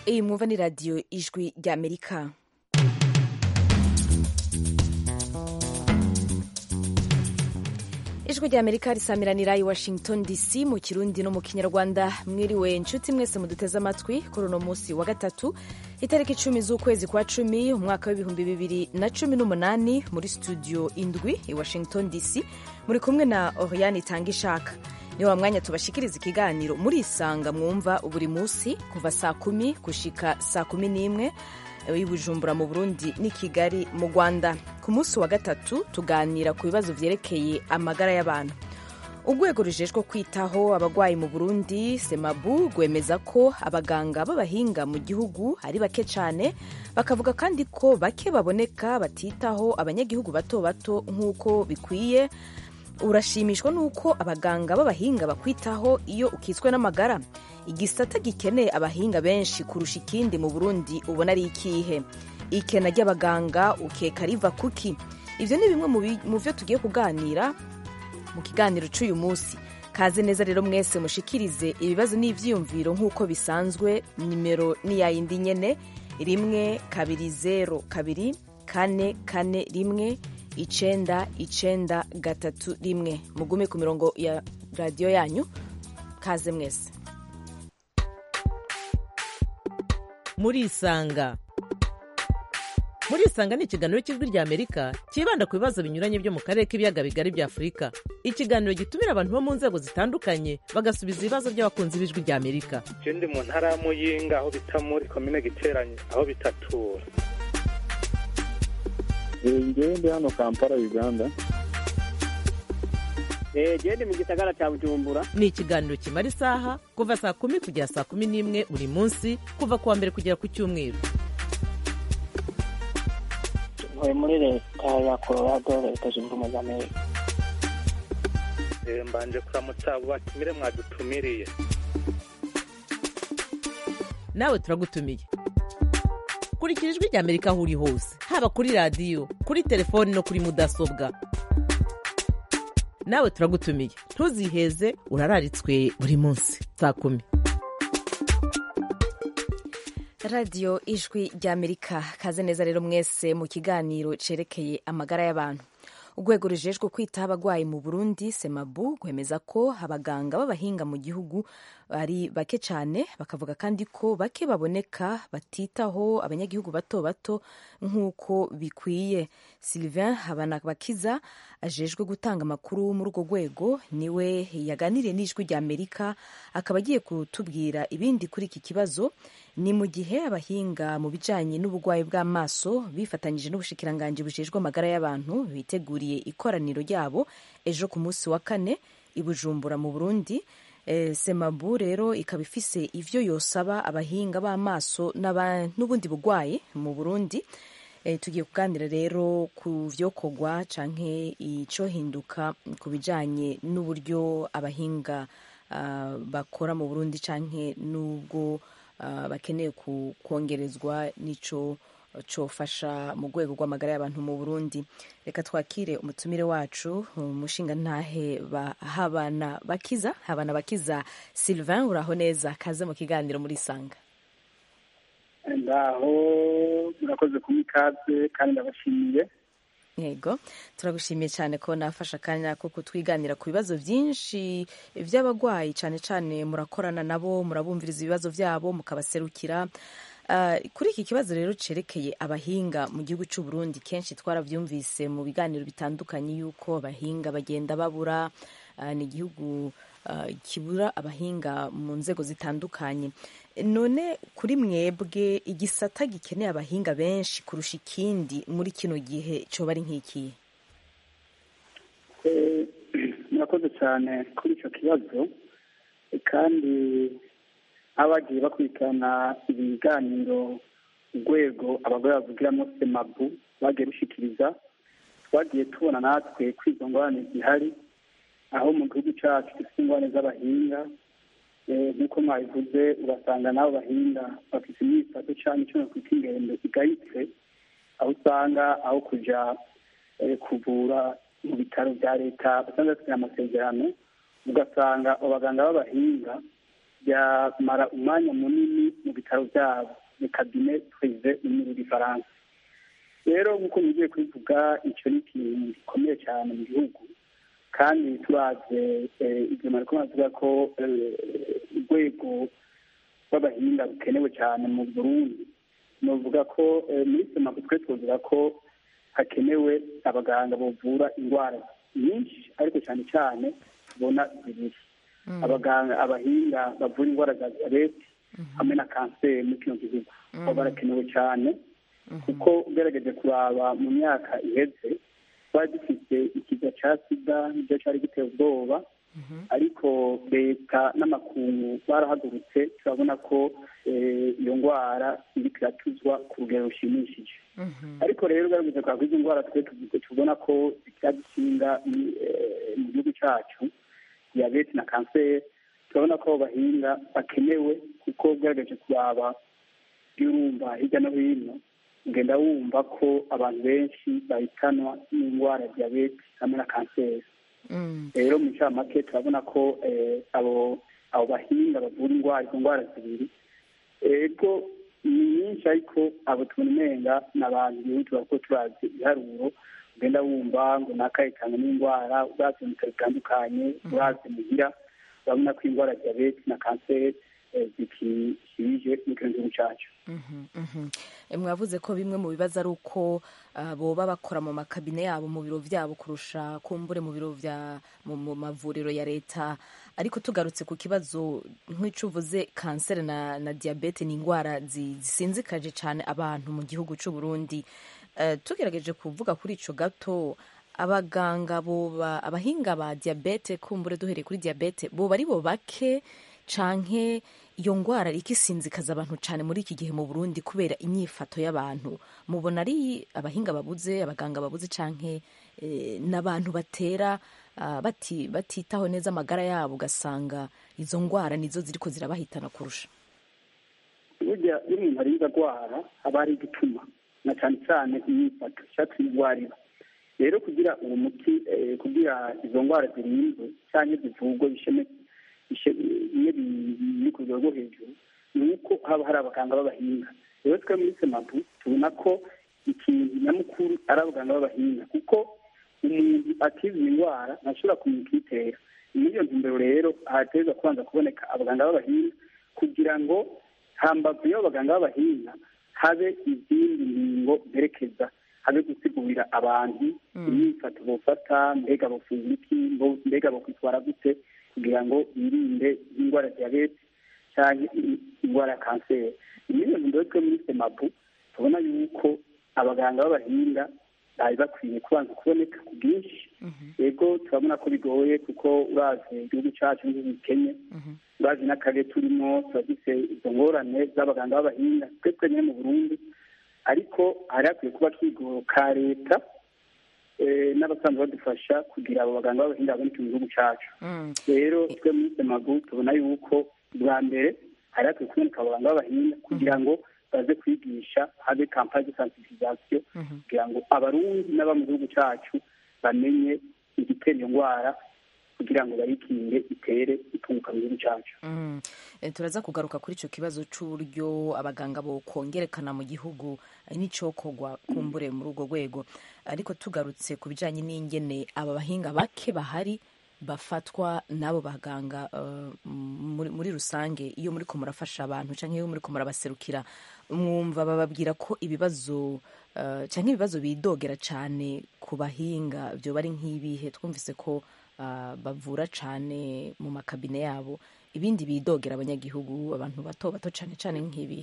iyi mwumva ni radiyo ijwi ry'amerika ijwi ry'amerika risamiranira i washington dc mu kirundi no mu kinyarwanda mwiriwe inshuti mwese muduteze amatwi kuri uno munsi wa gatatu itariki icumi z'ukwezi kwa cumi umwaka w'ibihumbi bibiri na cumi n'umunani muri studio indwi i washington dc muri kumwe na oriane itanga ishaka ni wa mwanya tubashikiriza ikiganiro murisanga mwumva buri munsi kuva saa kumi gushika saa kumi n'imwe i bujumbura mu burundi n'i kigali mu rwanda ku munsi wa gatatu tuganira ku bibazo vyerekeye amagara y'abantu urwego rujejwe kwitaho abagwayi mu burundi semabu rwemeza ko abaganga b'abahinga mu gihugu ari bake cyane bakavuga kandi ko bake baboneka batitaho abanyagihugu bato bato nk'uko bikwiye urashimishwa n'uko abaganga b'abahinga bakwitaho iyo ukitswe n'amagara igisata gikeneye abahinga benshi kurusha ikindi mu burundi ubona ari ikihe ikena ry'abaganga ukeka riva kuki ibyo ni bimwe mu byo tugiye kuganira mu kiganiro cy'uyu munsi kaze neza rero mwese mushikirize ibibazo n'ibyiyumviro nk'uko bisanzwe nimero ni ya yindi nyene rimwe kabiri zero kabiri kane kane rimwe icenda icenda gatatu rimwe mugume ku mirongo ya radiyo yanyu kaze mwese murisanga murisanga ni ikiganiro cy'ijwi rya amerika cyibanda ku bibazo binyuranye byo mu karere k'ibiyaga bigari bya afurika ikiganiro gitumira abantu bo mu nzego zitandukanye bagasubiza ibibazo by'abakunzi b'ijwi rya amerika je ndi mu ntara ya muyinga aho bita muri komine giteranye aho bitatura ngewe ndi hano kampala uganda genda mu gisagara cya bujumbura ni ikiganiro kimara isaha kuva saa kumi kugera saa kumi n'imwe buri munsi kuva ku wa mbere kugera ku cyumweru ntuye muri leta ya colorado leta zunze ubumwe za amerika mbanje kuramutsa abo batumire mwadutumiriye nawe turagutumiye kurikira ijwi rya amerika aho uri hose haba kuri radiyo kuri telefoni no kuri mudasobwa nawe turagutumiye ntuziheze urararitswe buri munsi saa kumi radiyo ijwi ry'amerika kaze neza rero mwese mu kiganiro cerekeye amagara y'abantu urwego rujejwe kwitaho abagwayi mu burundi semabu rwemeza ko abaganga b'abahinga mu gihugu ari bake cyane bakavuga kandi ko bake baboneka batitaho abanyagihugu bato bato nk'uko bikwiye sylvain habanabakiza ajejwe gutanga amakuru muri urwo rwego niwe yaganiriye n'ijwi rya amerika akaba agiye kutubwira ibindi kuri iki kibazo ni mu gihe abahinga mu bijyanye n'uburwayi bw'amaso bifatanyije n'ubushikiranganji bujejwe amagara y'abantu biteguriye ikoraniro ryabo ejo ku munsi wa kane i bujumbura mu burundi e, semabu rero ikaba ifise ivyo yosaba abahinga b'amaso n'ubundi burwayi mu burundi e, tugiye kuganira rero ku vyokorwa canke ico hinduka ku bijanye n'uburyo abahinga uh, bakora mu burundi canke n'ubwo uh, bakeneye kongerezwa n'ico cofasha mu rwego rw'amagara y'abantu mu burundi reka twakire umutumire wacu umushinga ntahe habana bakiza habana bakiza sylvain uraho neza kaze mu kiganiro muri sanga ndaho murakoze kumwe ikaze kandi ndabashimiye yego turagushimiye cyane ko nafashe akanya ko kutwiganira ku bibazo byinshi by'abagwayi cyane cyane murakorana nabo murabumviriza ibibazo byabo mukabaserukira kuri iki kibazo rero cerekeye abahinga mu gihugu cy'u Burundi kenshi twarabyumvise mu biganiro bitandukanye yuko abahinga bagenda babura ni igihugu kibura abahinga mu nzego zitandukanye none kuri mwebwe igisata gikeneye abahinga benshi kurusha ikindi muri kino gihe cyoba ari nk'ikihe murakoze cyane kuri icyo kibazo kandi abagiye bakurikirana ibiganiro urwego abagore bavugiramo semabu bagiye rushyikiriza twagiye tubona natwe ko izo ngorane zihari aho mu gihugu cyacu dufite ingorane z'abahinga nk'uko mwabivuze ugasanga n'abo bahinga bafite imyifato cyane icyo nakwita ingendo igayitse aho usanga aho kujya kuvura mu bitaro bya leta basanzwe bafite amasezerano ugasanga abaganga b'abahinga byamara umwanya munini mu bitaro byabo ni kabine prive mu rw'ifaransa rero nk'uko mugiye kubivuga icyo ni ikintu gikomeye cyane mu gihugu kandi turaze ibyo mariko baravuga ko urwego rw'abahinga rukenewe cyane mu burundi nuvuga ko muri semaku twe tuvuga ko hakenewe abaganga bavura indwara nyinshi ariko cyane cyane tubona zibiri abaganga abahinga bavura indwara za diyabete hamwe na kanseri muri kino gihugu baba barakenewe cyane kuko ugerageje kuraba mu myaka iheze twari dufite ikiza cya sida nicyo cyari giteye ubwoba ariko leta n'amakungu barahagurutse turabona ko iyo ndwara iri kiratuzwa ku rugero rushimishije ariko rero ugaragaza kwa izo ndwara twe tubona ko zikiradusinga mu gihugu cyacu diyabete na kanseri turabona ko abo bahinga bakenewe kuko ugaragaje kuraba iyo urumva hirya no hino ugenda wumva ko abantu benshi bahitanwa n'indwara ya diyabete hamwe na kanseri rero mu ncamake turabona ko abo abo bahinga bavura indwara izo ndwara zibiri ego ni nyinshi ariko abo tubona umenga ni abantu bihutira kuko turazi ibiharuro ugenda wumva ngo nakahitana n'indwara urazi mu bitaro bitandukanye urazi muhira urabona ko indwara ya diyabete na kanseri zikishirije mu gihugu cyacu mwavuze ko bimwe mu bibazo ari uko boba bakora mu makabine yabo mu biro byabo kurusha kumbure mu biro bya mu mavuriro ya leta ariko tugarutse ku kibazo nk'icyo uvuze kanseri na na diyabete ni indwara zisinzikaje cyane abantu mu gihugu cy'u Burundi tugerageje kuvuga kuri icyo gato abaganga boba abahinga ba diyabete kumbure duhereye kuri diyabete boba ari bo bake canke iyo ndwara iriko isinzikaza abantu cyane muri iki gihe mu Burundi kubera inyifato y'abantu mubona ari abahinga babuze abaganga babuze canke n'abantu batera bati batitaho neza amagara yabo ugasanga izo ndwara nizo ziriko zirabahitana kurusha burya iyo umuntu ari indwara haba hari igituma na cyane cyane inyifato icyatumye indwara rero kugira uwo muti kugira izo ndwara zirindwe cyangwa zivurwe bisheme iyo biri ku rwego rwo hejuru ni uko haba hari abaganga b'abahinga rero twe muri semapu tubona ko ikintu nyamukuru ari abaganga b'abahinga kuko umuntu akize indwara ntashobora kumenya ikiyitera muri iyo ntumbero rero haterwa kubanza kuboneka abaganga b'abahinga kugira ngo hambavu y'abo baganga b'abahinga habe izindi ngingo zerekeza habe gusigurira abantu imyifato bofata mbega bofungura iki mbega bokwitwara gute kugira ngo birinde indwara ya diyabete cyangwa indwara ya kanseri muri iyo ntumbero twe muri semapu tubona yuko abaganga b'abahinga bari bakwiye kubanza kuboneka ku bwinshi yego turabona ko bigoye kuko urazi igihugu cyacu n'igihugu gikenye urazi n'akarere turimo turafise izo ngorane z'abaganga b'abahinga twe twenyine mu burundi ariko hari hakwiye kuba kigoro ka leta n'abasanzwe badufasha kugira abo baganga b'abahinga baboneke mu gihugu cyacu rero twe muri semagu tubona yuko bwa mbere hari hakwiye kuboneka abaganga b'abahinga kugira ngo baze kwigisha habe kampani de sensibilisation kugira ngo abarundi n'aba mu gihugu cyacu bamenye igitera iyo ndwara kugira ngo bayikinge itere itunguka mu gihugu cyacu turaza kugaruka kuri icyo kibazo cy'uburyo abaganga bo kongerekana mu gihugu n'icyokorwa kumbure muri urwo rwego ariko tugarutse ku bijyanye n'ingene aba bahinga bake bahari bafatwa n'abo baganga muri rusange iyo muri ko murafasha abantu cyangwa iyo muri ko murabaserukira mwumva bababwira ko ibibazo cyangwa ibibazo bidogera cyane ku bahinga byo bari nk'ibihe twumvise ko bavura cyane mu makabine yabo ibindi bidogera abanyagihugu abantu bato bato cyane cyane nk'ibihe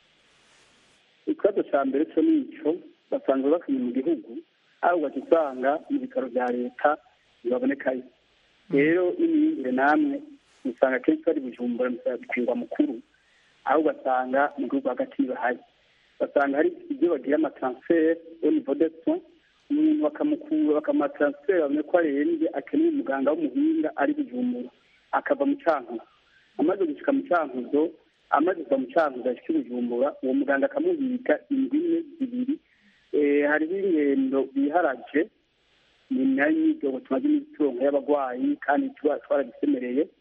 ikibazo cya mbere cyo ni icyo basanzwe bakwiye mu gihugu aho usanga mu bitaro bya leta ntibabonekayo rero n'imyumvire namwe usanga akenshi bari bujumbura mu mukuru aho ugasanga mu gihugu hagati ntibahari basanga hari ibyo bagira amataransiferi au niveau de soins umuntu bakamukura bakamutaransiferi babone ko arembye akeneye umuganga w'umuhinga ari bujumbura akava mu cyankuzo amaze gushyika mu cyankuzo amaze kuva mu cyankuzo ashyika i bujumbura uwo muganga akamuhiga indimi zibiri hariho ingendo biharaje ni nayo imyidogo tumaze iminsi turonka y'abarwayi kandi twarabisemereye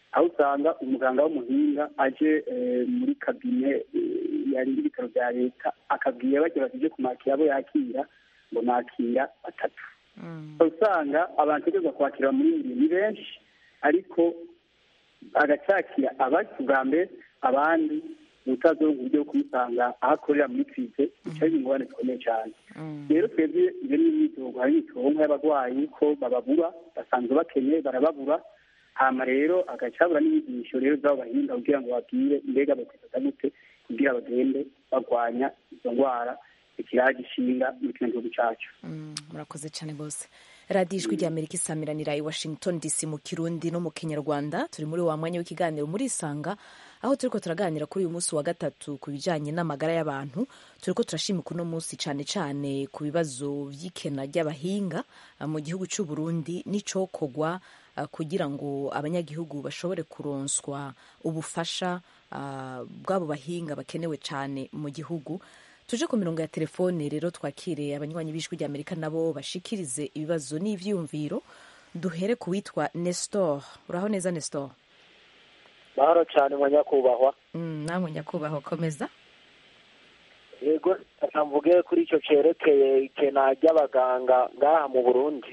aho usanga umuganga w'umuhinga aje muri kabine yarinda ibitaro bya leta akabwira bagira bati kumakira abo yakira ngo nakira batatu usanga abantu bategereza kwakira muri buri ni benshi ariko agacakira abaki bwa mbere abandi utazi uburyo bwo kumusanga aho akorera muri krize icyo ari ingorane zikomeye cyane rero twebwe iyo ni imyitozo hari imyitozo y'abarwayi ko bababura basanzwe bakenye barababura hama rero agaca habura n'inyigisho rero z'abo bahinga kugira ngo babwire mbega bakwifata gute kugira bagende barwanya izo ndwara ikiraje ishinga muri kino gihugu cyacu murakoze cyane rwose radiyo ijwi rya amerika isamiranira i washington dc mu kirundi no mu kinyarwanda turi muri wa mwanya w'ikiganiro muri isanga aho turi ko turaganira kuri uyu munsi wa gatatu ku bijyanye n'amagara y'abantu turi ko turashimika uno munsi cyane cyane ku bibazo by'ikena ry'abahinga mu gihugu cy'u Burundi n'icokogwa kugira ngo abanyagihugu bashobore kuronswa ubufasha bw'abo bahinga bakenewe cyane mu gihugu tuje ku mirongo ya telefone rero twakire abanywanyi b'ijwi rya amerika nabo bashikirize ibibazo n'ivyumviro duhere ku witwa nestor uraho neza nestor mahoro cyane mwa nyakubahwa namwe nyakubahwa komeza yego mvuge kuri icyo cyerekeye ikena ry'abaganga ngaha mu burundi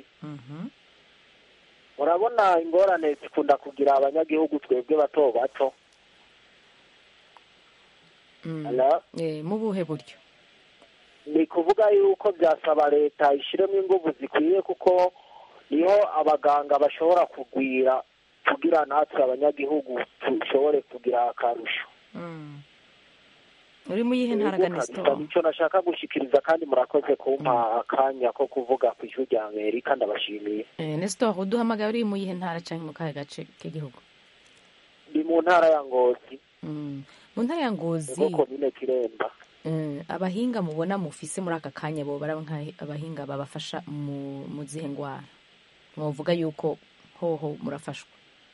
murabona ingorane zikunda kugira abanyagihugu twebwe bato bato mu buhe buryo ni kuvuga yuko byasaba leta ishyiremo ingufu zikwiye kuko niho abaganga bashobora kugwira kugira natwe abanyagihugu dushobore kugira akarusho uri mu yihe ntara nestor icyo nashaka gushyikiriza kandi murakoze kumpa akanya ko kuvuga ku ijwi rya amerika ndabashimiye nestor uduhamagaye uri mu yihe ntara cyangwa mu kahe gace k'igihugu ndi mu ntara ya ngozi mu ntara ya ngozi komine kiremba abahinga mubona mufise muri aka kanya bo baraba abahinga babafasha mu zihe ndwara mwavuga yuko hoho murafashwa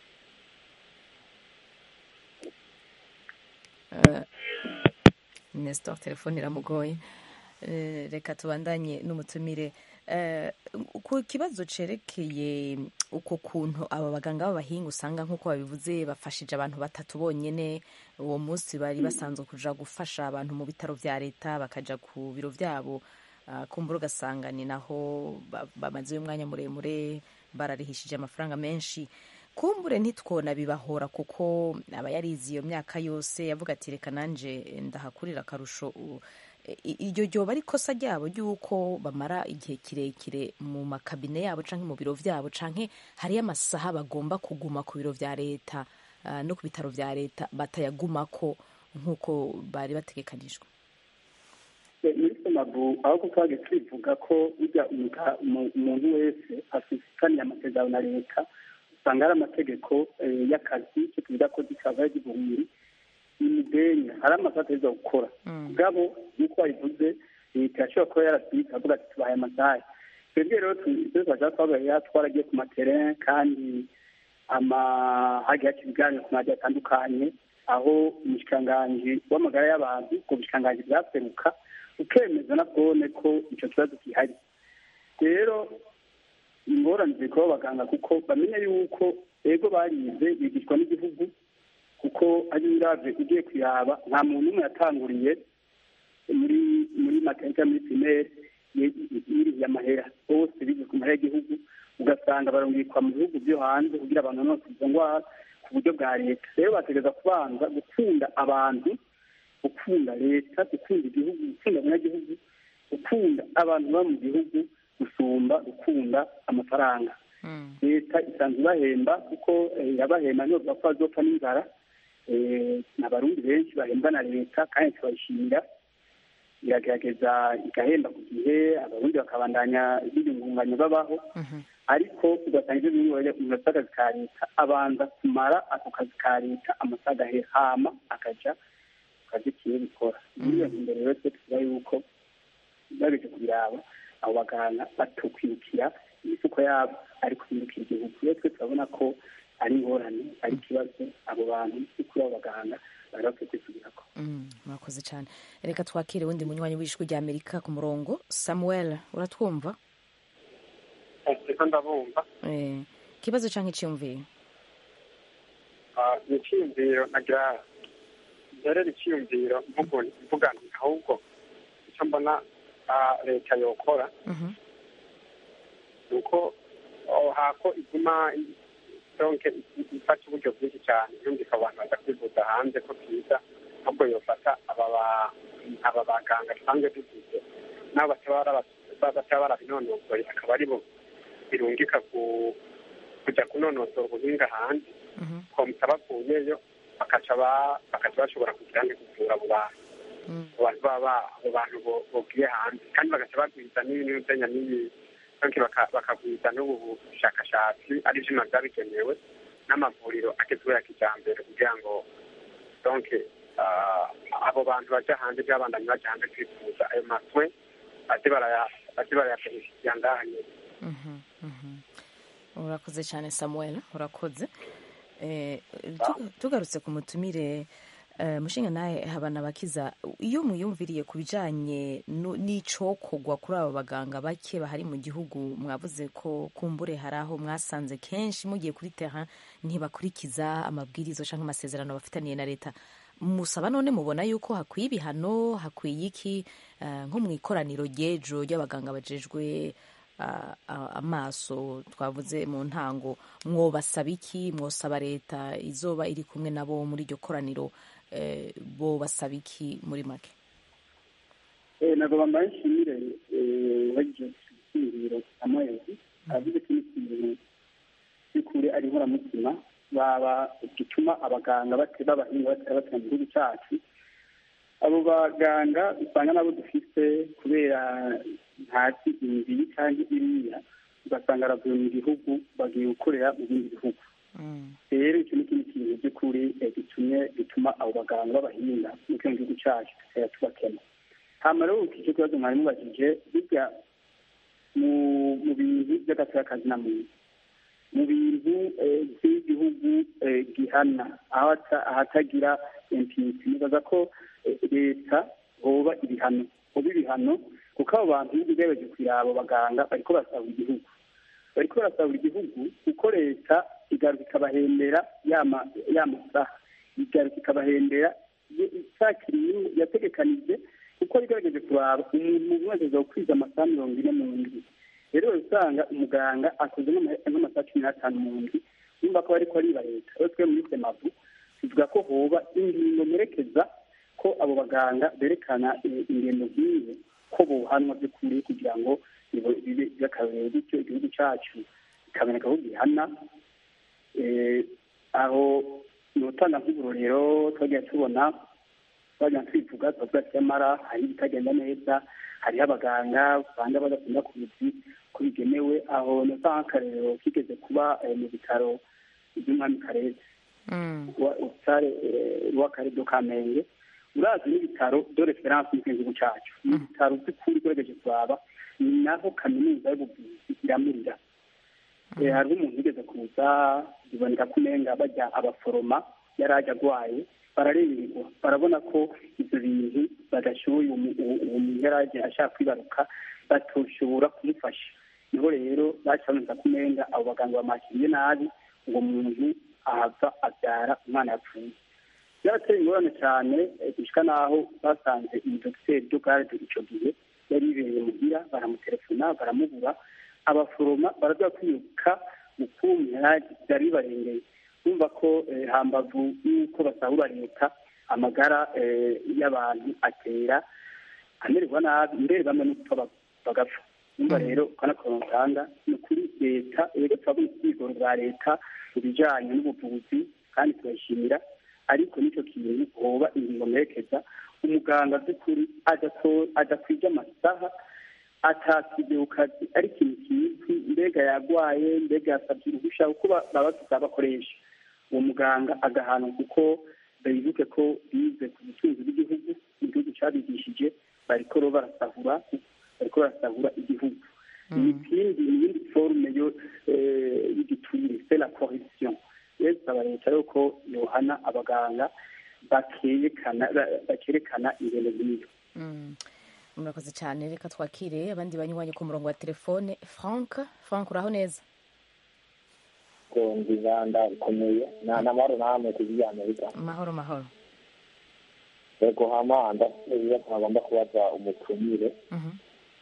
nestor telefone iramugoye reka tubandanye n'umutumire ku kibazo cerekeye uko kuntu aba baganga b'abahinga usanga nk'uko babivuze bafashije abantu batatu bonyine uwo munsi bari basanzwe kuja gufasha abantu mu bitaro vya leta bakaja ku biro vyabo kumbura ugasanga ni naho bamaze umwanya muremure bararihishije amafaranga menshi kumbure ntitwona bibahora kuko aba yarize iyo myaka yose yavuga ati reka nanje ndahakurira akarusho iryo ryoba ari ikosa ryabo ry'uko bamara igihe kirekire mu makabine yabo cyangwa mu biro byabo cyangwa hariyo amasaha bagomba kuguma ku biro bya leta no ku bitaro bya leta batayagumako nk'uko bari bategekanijwe muri somabu aho twaje twivuga ko ujya umuntu wese afitaniye amasezerano na leta usanga hari amategeko y'akazi icyo twita ko dikava y'igihumbi imidenya hari amasaha ateza gukora ubwabo nk'uko wabivuze leta yashobora kuba yarasibitse avuga ati tubahaye amasaha twebwe rero twashaka twabaye twaragiye ku materrain kandi hagiye haca ibiganiro ku maradiyo atandukanye aho umushikiranganji w'amagara y'abantu ubwo bushikiranganji bwaseruka ukemeza na bwone ko icyo kibazo gihari rero ingorane ziri kuba abaganga kuko bamenya yuko ego barize bigishwa n'igihugu kuko ari uravye ugiye kuyaba nta muntu umwe yatanguriye muri muri materinite muri pirimeri yiriye amahera bose bize ku mahera y'igihugu ugasanga barungikwa mu bihugu byo hanze kugira abantu nose izo ndwara ku buryo bwa leta rero bategereza kubanza gukunda abantu gukunda leta gukunda igihugu gukunda abanyagihugu gukunda abantu baba mu gihugu gusumba gukunda amafaranga leta isanzwe ibahemba kuko irabahemba ntibavuga ko bazopfa n'inzara ni abarundi benshi bahembwa na leta kandi tubayishimira iragerageza igahemba ku gihe abarundi bakabandanya biyungunganya babaho ariko ugasanga ibyo bintu bajya ku akazi ka leta abanza kumara ako kazi ka leta amasaha agahera hama akaja ku kazi kiwe bikora muri iyo ntumbero rero twe tuvuga yuko babeje kubiraba abo baganga batokwirukira imifuko yabo ariko kwirukira igihugu rero twe turabona ko ari ingorane ari ikibazo abo bantu kuri abo baganga bari bakwiye kwisubirako murakoze cyane reka twakire wundi munywanyi w'ijwi rya amerika ku murongo samuel uratwumva reka ndabumva ikibazo cyangwa icyiyumviye ni icyiyumviro nagira rero icyiyumviro mvuga nti ahubwo icyo mbona leta yokora ni uko hako iguma donke ifata uburyo bwinshi cyane yumvika abantu baza kwivuza hanze ko byiza ahubwo yofata aba baganga dusanzwe dufite nabo bataba barabinonosoye akaba aribo birungika kujya kunonosora ubuhinga hanze komita bavuyeyo bakaca bashobora kugira ngo kuvura abo bantu abo bantu bogiye hanze kandi bagaca bagwiza n'ibintu byenya n'iyi bakagwiza n'ubu bushakashatsi ari ibyuma byabigenewe n'amavuriro agezweho ya kijyambere kugira ngo donke abo bantu bajya hanze by'abandanye bajya hanze kwivuza ayo maswe bajye barayapenya ndahanye urakoze cyane samuel urakoze tugarutse ku mutumire mushinga nawe habana bakiza iyo muyumviriye ku bijyanye n'icokogwa kuri aba baganga bake bahari mu gihugu mwavuze ko kumbure hari aho mwasanze kenshi mugiye kuri terra ntibakurikiza amabwiriza cyangwa amasezerano bafitaniye na leta musaba none mubona yuko hakwiye ibihano hakwiye iki nko mu ikoraniro ry'ejo ry'abaganga bajejwe amaso twavuze mu ntango mwobasaba iki mwosaba leta izoba iri kumwe nabo muri iryo koraniro bo basaba iki muri make ntabwo bambaye nshimire bagiye gushingiro amayezi aravuze ko n'ikintu by'ukuri ari inkoramutima baba gituma abaganga b'abahinga batari batera mu gihugu cyacu abo baganga usanga nabo dufite kubera ntazi imibiri cyangwa iriya ugasanga aravuye mu gihugu bagiye gukorera mu bindi bihugu rero icyo ni ikindi kintu by'ukuri gitumye gituma abo baganga b'abahinga mu kino gihugu cyacu tukajya tubakema hama rero iki kibazo mwari mubajije bijya mu bintu by'agateakazi na muntu mu bintu by'igihugu gihana ahatagira impinisi nibaza ko leta hoba ibihano hoba ibihano kuko abo bantu ugerageje kureba abo baganga bariko barasahura igihugu bariko barasahura igihugu kuko leta igaruka ikabahembera ya masaha igaruka ikabahembera isakiriye yategekanije kuko igerageje kuraba umuntu wese azokwiza amasaha mirongo ine mu ndwi rero usanga umuganga akoze nk'amasaha cumi n'atanu mu ndwi yumva ko bariko ariba leta rero twe muri semavu tuvuga ko hoba ingingo merekeza ko abo baganga berekana ingendo nk'iyo ko bohanwa by'ukuri kugira ngo bibe by'akarorero bityo igihugu cyacu kikaboneka aho gihana aho ni utanga nk'uburorero twagiye tubona twajya twivuga tuba ati nyamara hari ibitagenda neza hariho abaganga usanga badakunda ku bizi ko bigenewe aho ni nk'akarero kigeze kuba mu bitaro by'umwami karere w'akarere do kamenge urazi n'ibitaro do referanse mu gihugu cyacu ni ibitaro by'ukuri ugerageje kuraba ni naho kaminuza y'ubuvuzi iramurira hariho umuntu ugeze kuza biboneka ko umenga bajya abaforoma yari ajya arwaye bararengerwa barabona ko ibyo bintu badashoboye uwo muntu yari ajya ashaka kwibaruka batoshobora kumufasha niho rero bacaboneka ko umenga abo baganga bamakiriye nabi uwo muntu ahava abyara umwana yapfuye byarateye ingorane cyane gushika n'aho basanze umudogiteri dogarde icyo gihe yari yibereye muhira baramutelefona baramubura abaforoma baraza kwiruka mu kumira byari bibarengeye bumva ko hambavu y'uko basahura leta amagara y'abantu atera amererwa nabi mbere bamwe no gupfa bagapfa numva rero ukanakorana utanga ni ukuri leta rero turabona ubwigoro bwa leta mu bijyanye n'ubuvuzi kandi turayishimira ariko n'icyo kintu hoba ingingo merekeza umuganga by'ukuri adakwije amasaha atakijye ku kazi ari ikintu kizwi mbega yarwaye mbega yasabye uruhushya kuko baba bafite abakoresha uwo muganga agahanwa kuko bibuke ko bize ku butunzi bw'igihugu igihugu cyabigishije bariko ro barasahura bariko barasahura igihugu ikindi iyindi forume yo y'igiturire c'est la corruption rero tusaba leta yuko yohana abaganga bakerekana ingendo nk'iyo murakoze cyane reka twakire abandi banywanyi ku murongo wa telefone frank frank uraho neza kundi ndakomeye na namahoro namwe kuzi amerika mahoro mahoro yego hama ndafite ibibazo bagomba kubaza umutumire Mhm.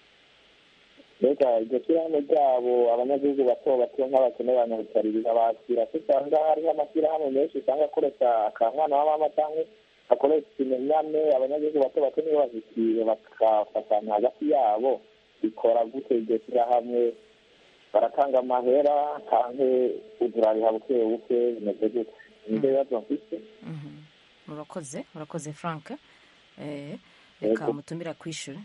mbega iryo shyirahamwe ryabo abanyagihugu bato bato nk'abakene banyabutari birabakira ko usanga hariho amashyirahamwe menshi usanga akoresha akamwana wa mama cyangwa akoresha ikimenyane abanyagihugu bato bato nibo bazikiriye bagafatanya hagati yabo bikora gute iryo shyirahamwe baratanga amahera canke uzurariha buke buke bimeze gute nibyo bibazo mfise Mhm. urakoze urakoze frank Eh, reka Yego. mutumira kwishyure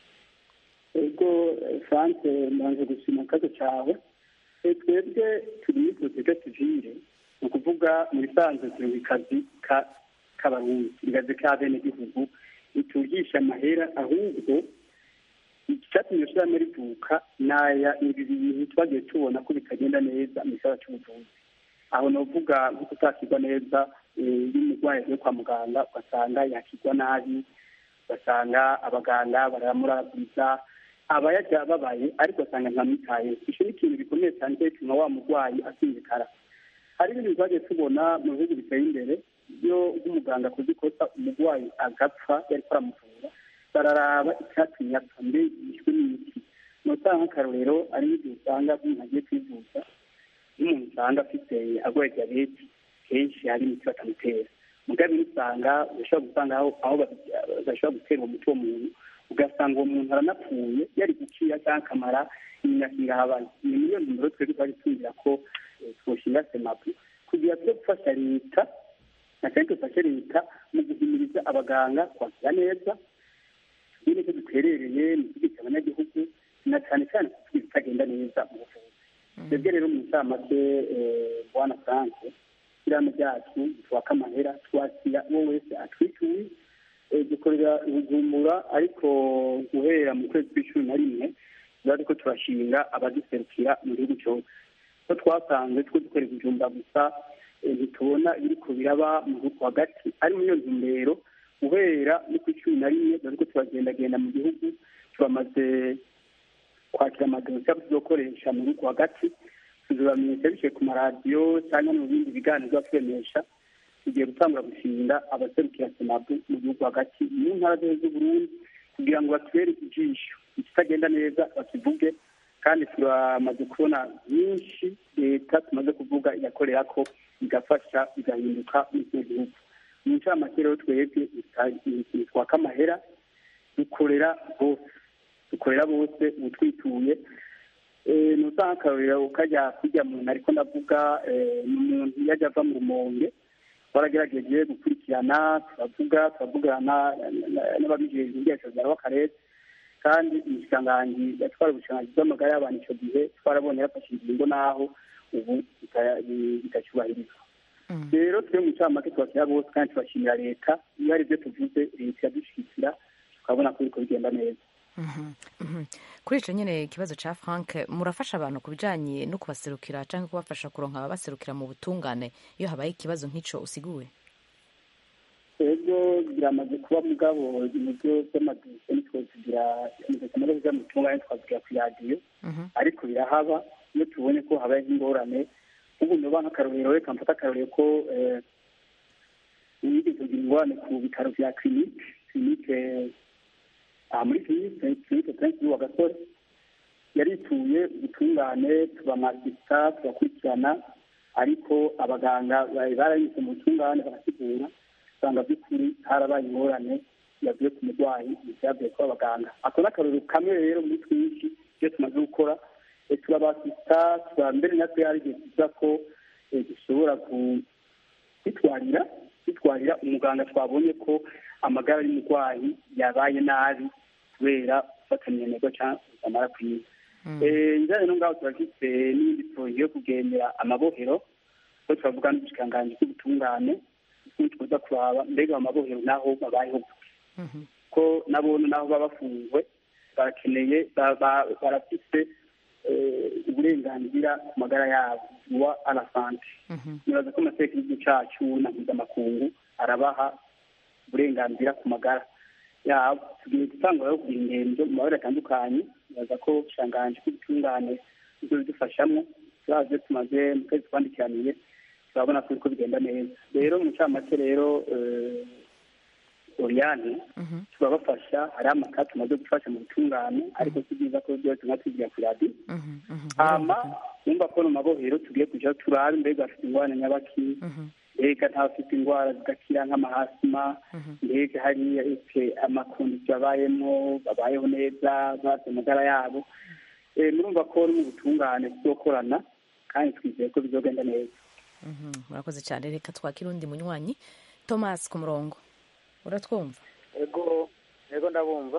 ego france mbanze gushima akazi cawe Eh, twebwe turi muri sosiyete sivile ni ukuvuga mu bisanzwe turi mu kazi ka- k'abarundi turi kazi k'abenegihugu ntitugisha amahera ahubwo icyatumye shirahamwe rivuka naya ibi bintu twagiye tubona ko bitagenda neza mu gisata c'ubuvuzi aho novuga nko kutakirwa neza eh, iyo umurwayi agiye kwa muganga ugasanga yakirwa nabi ugasanga abaganga baramuraburiza aba yajya babaye ariko asanga ntamwitaye icyo ni ikintu gikomeye cyane cyo gituma wa murwayi asinzikara hari ibintu twagiye tubona mu bihugu biteye imbere iyo nk'umuganga akoze ikosa umurwayi agapfa yari aramuvura bararaba icyatumye apfa mbe yishwe n'imiti ni usanga nk'akarorero ari n'igihe usanga umuntu agiye kwivuza n'umuntu usanga afite arwaye diyabete kenshi hari imiti batamutera mugabe usanga bashobora gusanga aho aho bashobora gutera uwo muti uwo muntu ugasanga uwo muntu aranapfuye yari gukira cyangwa akamara imyaka ingahabaye ni muri iyo ntumbero twebwe twari twumvira ko eh, twoshinga semapu kugira tujye gufasha leta na cyane dufashe leta mu guhimiriza abaganga kwakira neza iyo nicyo duterereye mu kigega abanyagihugu na cyane cyane kuko ibitagenda neza mu buvuzi twebwe rero mu ncamake eh, bwana frank ishyirahamwe ryacu twaka amahera twakira uwo wese atwituye Eh, dukorera ubujumbura ariko guhera mu kwezi kw'icumi na rimwe tuba ariko turashinga abaduserukira mu gihugu cyose ko twasanze two dukorera ubujumbura gusa eh, ntitubona ibiriko biraba mu gihugu hagati ari muri iyo ntumbero guhera no ku icumi na rimwe tuba ariko turagendagenda mu gihugu turamaze kwakira amadosiye tuzokoresha mu gihugu hagati tuzibamenyesha biciye ku maradiyo cyangwa mu bindi biganiro tuzaturemesha tugiye gutangura gushinga abaserukira senabu mu gihugu hagati mu ntara zose z'uburundi kugira ngo batubere ijisho ikitagenda neza bakivuge kandi turamaze kubona byinshi leta tumaze kuvuga igakorera ko igafasha igahinduka muri icyo gihugu mu ncamake rero twebwe twaka amahera dukorera bose dukorera bose ubutwituye ni usanga akarorero kajya kujya muntu ariko ndavuga ni umuntu iyo ajya ava mu rumonge baragerageje gukurikirana turavuga turavugana n'ababijejwe ubwiherero w'akarere kandi umushikiranganji yatwara ubushikiranganji bw'amagara y'abantu icyo gihe twarabonye yafashe ingingo n'aho ubu bitacyubahirizwa rero twe mu ncamake tubashyira bose kandi tubashimira leta iyo hari ibyo tuvuze leta iradushyigikira tukabona ko biriko bigenda neza kuri icyo nyine ikibazo cya frank murafasha abantu ku bijyanye no kubaserukira cyangwa kubafasha kuronka ababaserukira mu butungane iyo habaye ikibazo nk'icyo usiguwe ego biramaze kuba mugabo ibyo by'amadosiye nitwo tugira amaze kuja mu butungane twavugira ku radiyo ariko birahaba iyo tubonye ko habaye ingorane ubu noba nk'akarorero reka mfate akarorero ko yigeze kugira ingorane ku bitaro vya kirinike kirinike muri kirinike kirinike prince wa gasore yarituye ubutungane tubamasita tubakurikirana ariko abaganga barayise mu butungane barasigura usanga by'ukuri harabaye ingorane yavuye ku murwayi ivyavuye kuba abaganga ako n'akarorero kamwe rero muri twinshi iyo tumaze gukora turabasita tuba mbere natwe hari igihe tuza ko dushobora kwitwarira kwitwarira umuganga twabonye ko amagara y'umurwayi yabaye nabi kubera gufatanya intego cyangwa amara kwiza njyanye no ngaho turafite n'ibindi poroje yo kugendera amabohero ko turavuga n'ubushikiranganji bw'ubutungane tuza kuraba mbega amabohero naho babayeho ko nabone naho baba bafunzwe barakeneye barafite uburenganzira ku magara yabo wa arasante nibaza ko amateka y'igihugu cacu na mpuzamakungu arabaha uburenganzira ku magara yabo tugiye gutangura rero kugira ingendo mu mabara atandukanye nibaza ko ubushanganji bw'ubutungane buzo bidufashamo turaje tumaze mu kwezi twandikiraniye turabona ko bigenda neza rero mu ncamake rero oriyane turabafasha hariho amaka tumaze gufasha mu butungane ariko si byiza ko byose nka tugira ku radiyo hama wumva ko mu mabohero tugiye kujya turabe mbega bafite ingorane nyabaki mbega ntafite indwara zidakira nk'amahasima mbega hariya ese amakondisiyo babayemo babayeho neza bazi amagara yabo murumva ko no mu butungane tuzokorana kandi twizeye ko bizogenda neza murakoze cyane reka twakira undi munywanyi thomas ku murongo uratwumva ego ego ndabumva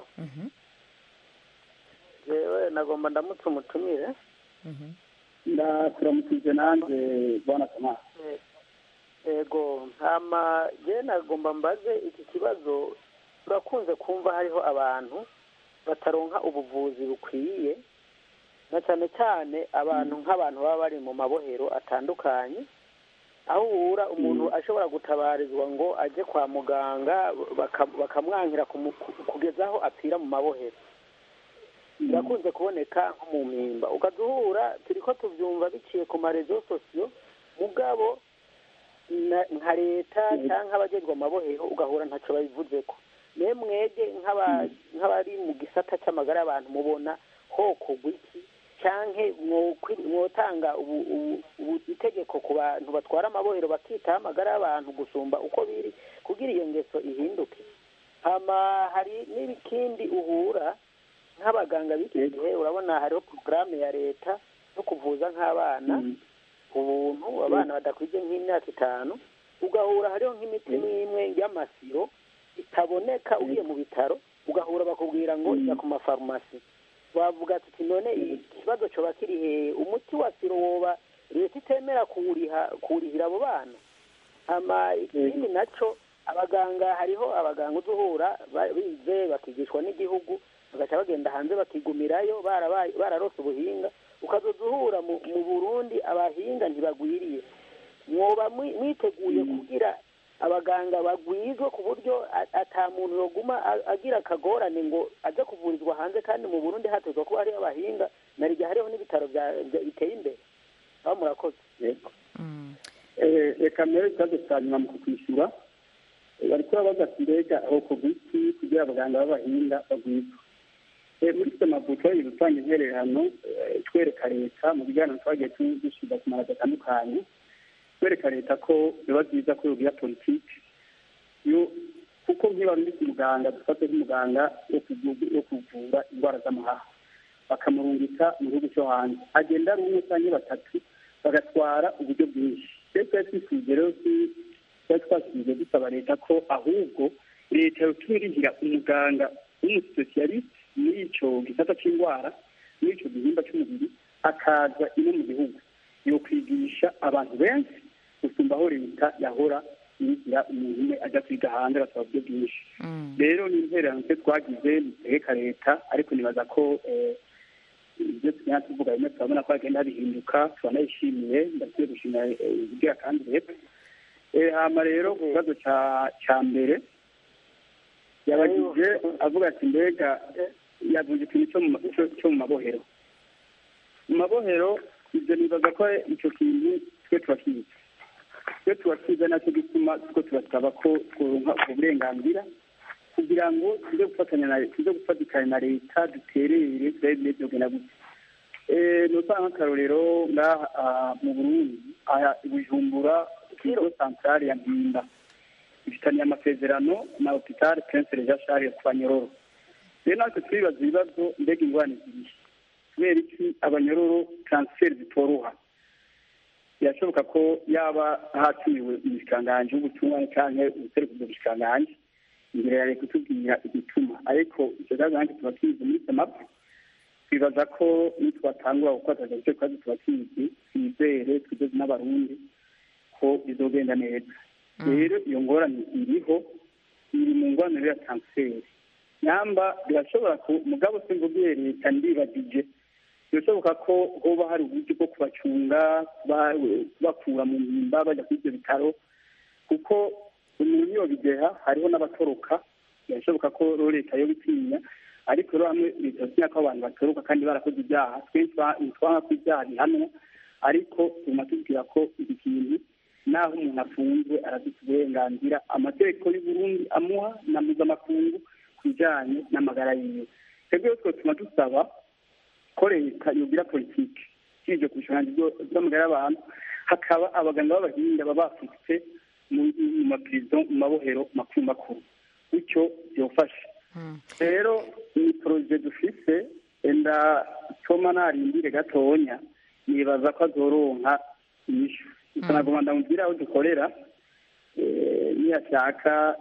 yewe nagomba ndamutse umutumire ndakuramukije nanjye bwana thomas ego ntama je nagomba mbaze iki kibazo turakunze kumva hariho abantu bataronka ubuvuzi bukwiye na cyane cyane abantu nk'abantu baba bari mu mabohero atandukanye aho uhura umuntu ashobora gutabarizwa ngo ajye kwa muganga bakamwankira kugeza aho apfira mu mabohero birakunze kuboneka nko mu mpimba ukajya uhura turi ko tubyumva biciye ku marezo sosiyo mugabo nka leta cyangwa abagezwa amabohero ugahura ntacyo babivuze ko niyo mwege nk'abari mu gisata cy'amagara y'abantu mubona ho kugwa iki cyangwa mwotanga itegeko ku bantu batwara amabohero bakitaho amagara y'abantu gusumba uko biri kugira iyo ngeso ihinduke hari n'ibikindi uhura nk'abaganga b'iki gihe urabona hariho porogaramu ya leta yo kuvuza nk'abana ubuntu abana badakwije nk'imyaka itanu ugahura hariho nk'imiti n'imwe y'amasiro itaboneka ugiye mu bitaro ugahura bakubwira ngo ijya ku mafarumasi wavuga ati none ikibazo cyoba kiri hehe umuti wa siro woba leta itemera kuwurihira abo bana ikindi nacyo abaganga hariho abaganga uza uhura bize bakigishwa n'igihugu bagaca bagenda hanze bakigumirayo bararose ubuhinga ukazoza uhura mu burundi abahinga ntibagwiriye mwoba mwiteguye kugira abaganga bagwizwe ku buryo ata muntu yoguma agira akagorane ngo ajye kuvurizwa hanze kandi mu burundi hatezwa kuba hariho abahinga na rigihe hariho n'ibitaro biteye imbere aho murakoze reka mbere ikibazo cya nyuma mu kukwishyura bari kuba bagafite mbega aho kugwa iki kugira abaganga b'abahinga bagwizwe muri semabuto iri gutanga intererano twereka leta mu biganiro twagiye dushyira ku maradiyo atandukanye twereka leta ko biba byiza ko yogira politiki kuko nk'iba muri muganga dufate nk'umuganga wo kuvura indwara z'amahaha bakamurungika mu gihugu cyo hanze agenda ari umwe cyangwa batatu bagatwara uburyo bwinshi rero twari twifuje rero twari twasubije dusaba leta ko ahubwo leta yoturihira umuganga w'umusosiyalisite muri icyo gisata cy'indwara muri icyo gihimba cy'umubiri akaza ino mu gihugu yo kwigisha abantu benshi gusumba aho leta yahora yigira umuntu umwe ajya kwiga hanze agasaba uburyo bwinshi rero ni intererano twe twagize dutegeka leta ariko nibaza ko ibyo tugenda tuvuga bimwe turabona ko hagenda bihinduka turanayishimiye ndakwiye gushimira ibwira kandi leta hama rero ku kibazo cya mbere yabagije avuga ati mbega yavuze ikintu cyo mu mabohero mu mabohero ibyo nibaza ko icyo kintu twe turakizi twe turakiza nacyo gituma two turasaba ko tworonka ubwo burenganzira kugira ngo tuze gufatanya na tuze gufatikanya na leta duterere turabe bimeze kugenda gutya ni usanga nk'akarorero ngaha mu burundi aha bujumbura kigo santarari ya mpimba ifitaniye amasezerano na hopitali prince reja shari ku banyororo rero natwe turibaza ibibazo mbega ingorane zirihe kubera iki abanyororo taransiferi zitoroha birashoboka ko yaba hatumiwe umushikiranganji w'ubutumwa cyangwa ubuseruko bw'ubushikiranganji imbere ya leta kutubwira igituma ariko icyo kibazo nanjye tuba tubizi muri semapu twibaza ko nitwatangura gukora icyo kibazo tuba tubizi twizere twizeze n'abarundi ko bizogenda neza rero iyo ngorane iriho iri mu ngwanire ya taransiferi nyamba birashobora ku mugabo se mvugiye leta ndibagije birashoboka ko hoba hari uburyo bwo kubacunga kubakura mu mpimba bajya kuri ibyo bitaro kuko umuntu iyo bigeha hariho n'abatoroka birashoboka ko rero leta yo bitinya ariko rero hamwe leta yatinya ko abantu batoroka kandi barakoze ibyaha twebwe ntitwanga ko ibyaha bihanwa ariko tuguma tubwira ko iki kintu naho umuntu afunzwe arafite uburenganzira amategeko y'uburundi amuha na mpuzamakungu ku bijyanye n'amagara yiwe twebwe rero twatuma dusaba ko leta yogira politiki ishinzwe ku bushobozi bw'amagara y'abantu hakaba abaganga b'abahinga baba bafite mu mapirizo mu mabohero makuru makuru bityo byofasha rero ni poroje dufise enda toma narindire gatonya nibaza ko azoronka inyishu gusa nagomba ndamubwira aho dukorera niyashaka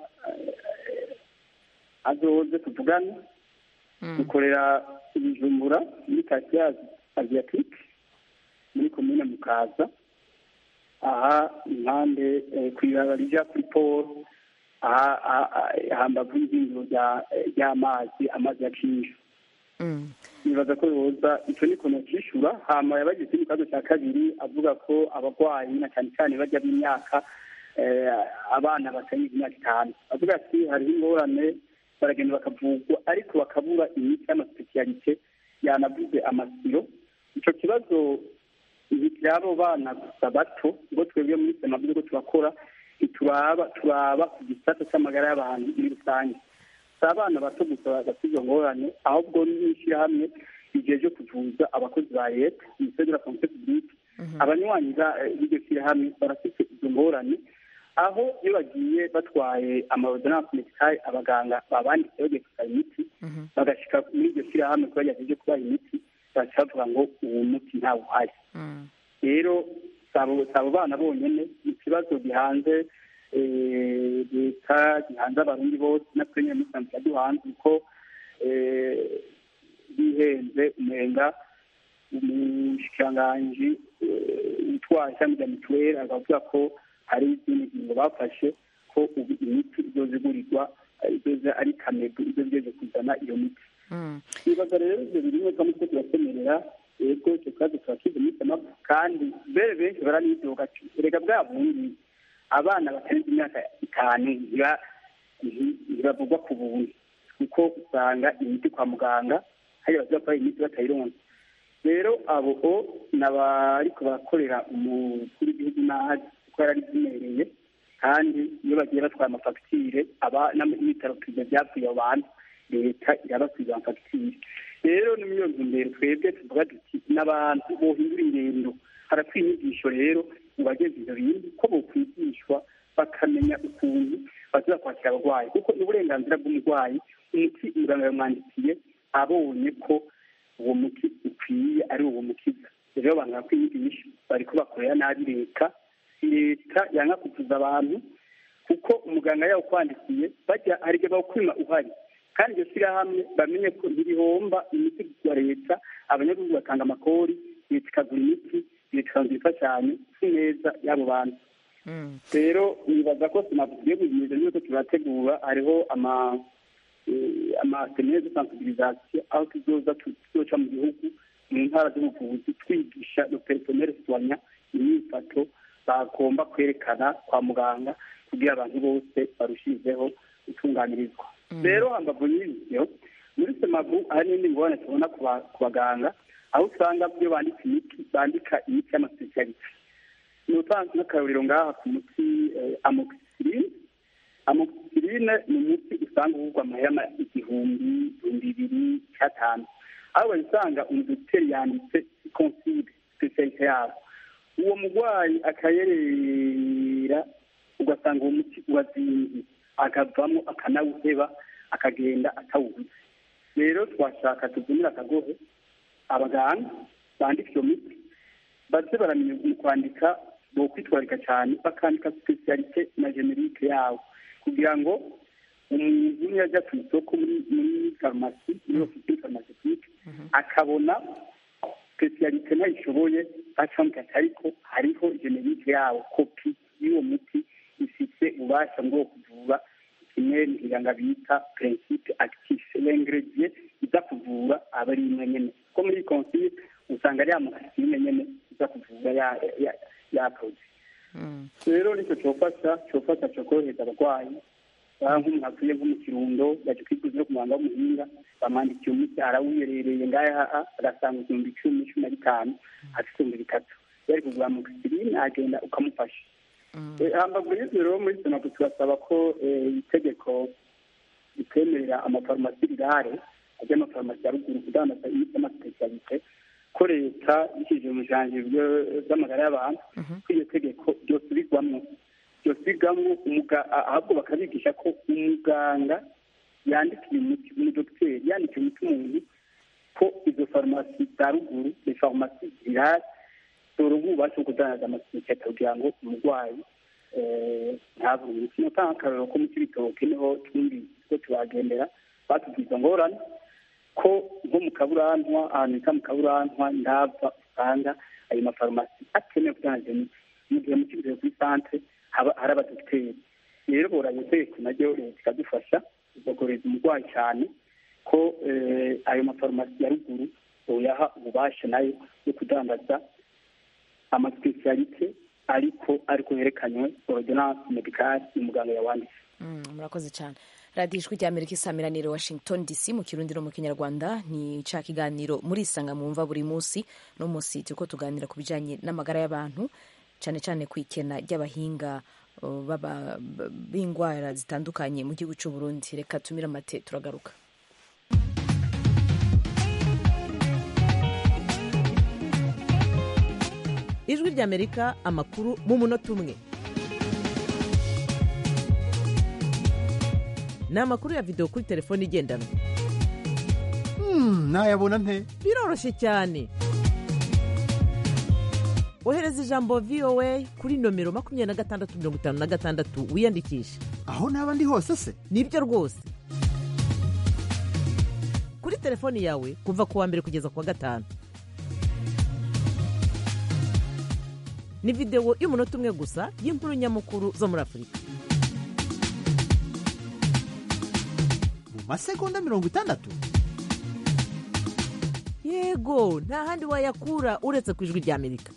azoze tuvugane dukorera ibijumbura muri kasiya aziyatike muri komine mukaza aha impande ku ibara rija kuri polo hambavu y'ihingiro ry'amazi amazi ya kinju nibaza ko yoza icyo ni ukuntu cyishyura hama yabagize ikibazo cya kabiri avuga ko abarwayi na cyane cyane bajya b'imyaka abana batayize imyaka itanu avuga ati hariho ingorane baragenda bakavurwa ariko bakabura imiti y'amasipesiyalite yanavuze amasiro icyo kibazo abo bana gusa bato ngo twebwe muri sema byo turakora turaba turaba ku gisata cy'amagara y'abantu muri rusange si abana bato gusa bafite izo ngorane ahubwo n'ishyirahamwe igihe cyo kuvuza abakozi ba leta minisiteri de la fonction publique abanywanyi b'iryo shyirahamwe barafite izo ngorane aho iyo bagiye batwaye amarodonanse medikale abaganga babanditse bagiye gusaba imiti bagashyika muri iryo shyirahamwe kuba ryagejeje kubaha imiti baca bavuga ngo uwo muti ntawe uhari rero si abo bana bonyine ikibazo gihanze leta gihanze abarundi bose natwe nyine muri sanzwe duhanze kuko bihenze umenga umushikiranganji utwaye ishami rya mituweli akavuga ko hari izindi ngingo bafashe ko ubu imiti izoza igurirwa izoza ari kamego izo zigeze kuzana iyo miti ibibazo rero ibyo birimo twamwe two turakemerera yego icyo kibazo turakize muri semabu kandi bere benshi baranidoga erega bwa bundi abana batarenze imyaka itanu ntibavugwa ku buntu kuko usanga imiti kwa muganga hari abaza bakora imiti batayironse rero abo ni abariko barakorera umukuru w'igihugu nabi kuko yari abimenyereye kandi iyo bagiye batwara amafagitire n'ibitaro perezida byapfuye abo bantu leta irabasubiza amafagitire rero ni muri iyo ntumbero twebwe tuvuga duti n'abantu bohindura ingendo harakwiye inyigisho rero mu bageze ibyo bintu ko bokwigishwa bakamenya ukuntu baza kwakira abarwayi kuko ni uburenganzira bw'umurwayi umuti muganga yamwandikiye abonye ko uwo muti ukwiye ari uwo mukiza rero abantu bakwiyigisha bariko bakorera nabi leta leta yanga kuvuza abantu kuko umuganga yawukwandikiye bajya hari igihe bawukwima uhari kandi iryo shyirahamwe bamenye ko ntibihomba imiti ya leta abanyagihugu batanga amakori leta ikagura imiti leta ikanzu imfashanyo si neza y'abo bantu rero nibaza ko tugiye guhimiriza yuko turategura hariho ama amasenere de sensibilisation aho tuzoza tuzoca mu gihugu mu ntara z'ubuvuzi twigisha le personnel soignant imyifato bagomba kwerekana kwa muganga kugira abantu bose barushizeho gutunganirizwa rero hambavu y'ibyo muri semabu hari n'indi ngorane tubona ku baganga aho usanga iyo bandika imiti bandika imiti y'amasipesiyalite ni utanze n'akarorero ngaha ku muti amoxicilline amoxicilline ni umuti usanga uvugwa amahema igihumbi ibihumbi bibiri cyatanu aho bayisanga umudogiteri yanditse konside sipesiyalite yabo uwo murwayi akayerera ugasanga uwo muti urazinze akavamo akanawuheba akagenda atawubuze rero twashaka tuvunira akagohe abaganga bandika iyo miti baze baramenya mu kwandika bo kwitwarika cyane bakandika sipesiyalite na generike yawo kugira ngo umuntu niyo ajya ku isoko muri farumasi muri ofisine farumasitique akabona sipesiyalite ntayishoboye acamukata ariko hariho generike yawo kopi y'uwo muti ifite ububasha bwo kuvura kimwe ntiganga bita principe actif l'ingredient iza kuvura aba ari imwe nyene ko muri consile usanga ari amakasine nyene iza kuvura yakoze rero nicyo cyofasha cyofasha cyo korohereza abarwayi nk'umuntu atuye nko mu kirundo yaje kwiguza no ku muhanga w'umuhinga bamwandikiye umuti arawuyerereye ngaha agasanga ibihumbi icumi cumi na bitanu afite ibihumbi bitatu yari kugura amoxicilline agenda ukamufasha Eh, hambavu y'ivyo rero muri senabu turasaba ko eh, itegeko ritemerera amafarumasi rirare ajya amafarumasi ya ruguru kudandaza imiti y'amasipesialite ko leta ishyirije mu ijanje by'amagara y'abantu ko iyo tegeko ryosubirwamwo ryosubirwamwo umuga- a- ahubwo bakabigisha ko umuganga yandikiye umuti umudogiteri yandikiye umuti umuntu ko izo farumasi za ruguru ni farumasi zirare dore ubu ubasha kudandaza amasipesialite kugira ngo umurwayi eh, ntabure imiti notanga akarorero ko mu kibitoke niho twumvise ko tubagendera batubwiza ngorane ko nko mu kaburantwa ahantu bita mu kaburantwa ndava usanga ayo mafarumasi atemewe kudandaza imiti mu gihe mu kibitoke kuri santere haba hari abadogiteri rero boranye tegeko naryo leta ikadufasha igagoreza umurwayi cyane ko eh, ayo mafarumasi ya ruguru boyaha ububasha nayo yo kudandaza amasipesialite ariko ariko herekanywe ordonance medicale umuganga yawanditse Mm, murakoze cyane radiyo ijwi rya amerika isamiraniro washington dc mu kirundi no mu kinyarwanda ni ca kiganiro muri isanga mwumva buri munsi no munsi turiko tuganira ku bijanye n'amagara y'abantu cyane cyane ku ikena ry'abahinga uh, baba- b- b'indwara zitandukanye mu gihugu cy'u burundi reka tumire amate turagaruka ijwi ry'amerika amakuru mu munota umwe ni amakuru ya videwo kuri telefone igendanwa nayabona nte biroroshye cyane ohereza ijambo voa kuri nomero makumyabiri na gatandatu mirongo itanu na gatandatu wiyandikishe aho naba ndi hose se nibyo rwose kuri telefoni yawe kuva ku wa mbere kugeza ku wa gatanu ni videwo y'umunota umwe gusa y'inkuru nyamukuru zo muri afurika mu masegonda mirongo itandatu yego nta handi wayakura uretse ku ijwi ry'amerika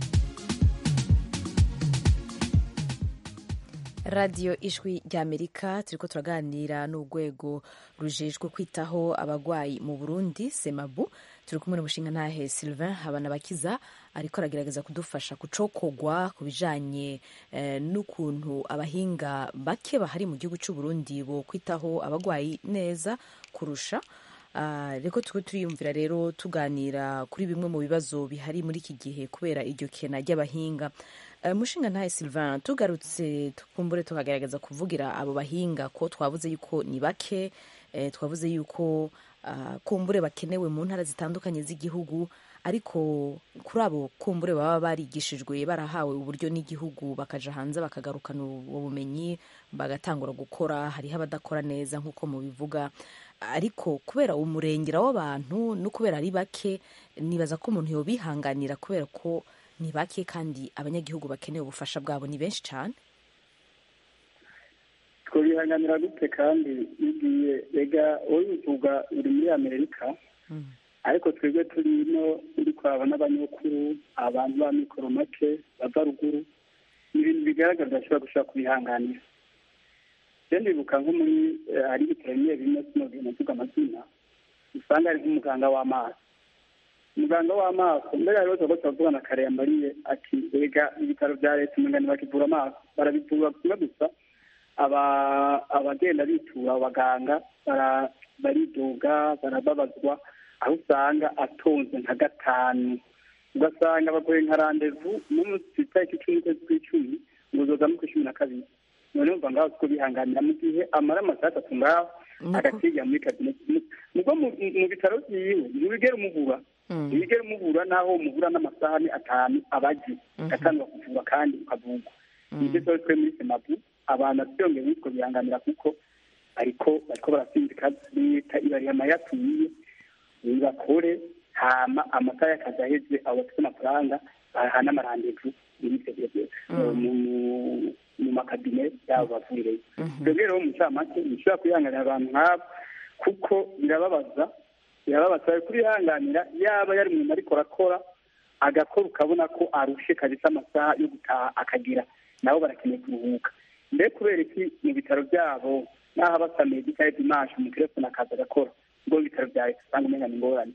radiyo ijwi rya amerika turiko turaganira n'urwego rujejwe kwitaho abagwayi mu burundi semabu turi kumwe n'umushinga ntahe sylvain habanabakiza ariko aragerageza kudufasha kucokogwa ku bijanye eh, n'ukuntu abahinga bake bahari mu gihugu cy'u burundi bo kwitaho abagwayi neza kurusha Ah, reko turiko turiyumvira rero tuganira kuri bimwe mu bibazo bihari muri iki gihe kubera iryo kena ry'abahinga Eh, mushinga ntahe sylvain tugarutse tukumbure tukagerageza kuvugira abo bahinga ko twavuze yuko ni bake eh, twavuze yuko ah, kumbure bakenewe mu ntara zitandukanye z'igihugu ariko kuri abo kumbure baba barigishijwe barahawe uburyo n'igihugu bakaja hanze bakagarukana ubwo bumenyi bagatangura gukora hariho abadakora neza nk'uko mubivuga ariko kubera umurengera w'abantu no kubera ari bake nibaza ko umuntu yobihanganira kubera ko ni bake kandi abanyagihugu bakeneye ubufasha bwabo ni benshi cyane twabihanganira gute kandi igiye rega wowe uvuga uri muri amerika ariko twebwe turi ino uri kwaba n'abanyakuru abantu ba mikoro make bava ruguru ni ibintu bigaragara udashobora gushobora kubihanganira rero ndibuka nko muri eh, hari ibitaro bimwe bimwe sinogenda mvuga amazina usanga ari nk'umuganga w'amaso umuganga w'amaso mbere hariho tuba turavuga na kare yambariye ati rega ibitaro bya leta umugani bakivura amaso barabivura kimwe gusa aba- abagenda bitura abaganga bara- baridoga barababazwa aho usanga atonze nka gatanu ugasanga bagoye nka randevu n'umunsi itariki icumi ukwezi kw'icumi ngo uzoza mu kw'icumi na kabiri noneho umva ngaho siko bihanganira mu gihe amara amasaha atatu ngaho agasiga muri kabineti nubwo mu mu bitaro byiwe ntibigera umubura ntibigera umubura naho umubura n'amasaha ni atanu abagiye agatangwa kuvura kandi ukavurwa nibyo tuba twe muri semabu abantu byongeye bitwo bihanganira kuko ariko bariko barasinzika leta ibariha amayatumiye bakore hama amasaha y'akazi aheze abo bafite amafaranga bahana amarandevu muri ivyo byo mu- mu makabine yabo bavurireyo twebwe rero mu ncamake nishobora kwihanganira abantu nk'abo kuko birababaza birababaza bari kurihanganira yaba yari umuntu ariko arakora agakora ukabona ko arushe kabisa amasaha yo gutaha akagira nabo barakeneye kuruhuka mbe kubera iki mu bitaro byabo n'aho abasamiye gitaye dimanche mu telefone akaza agakora ubwo mu bitaro bya leta usanga umenya ni ingorane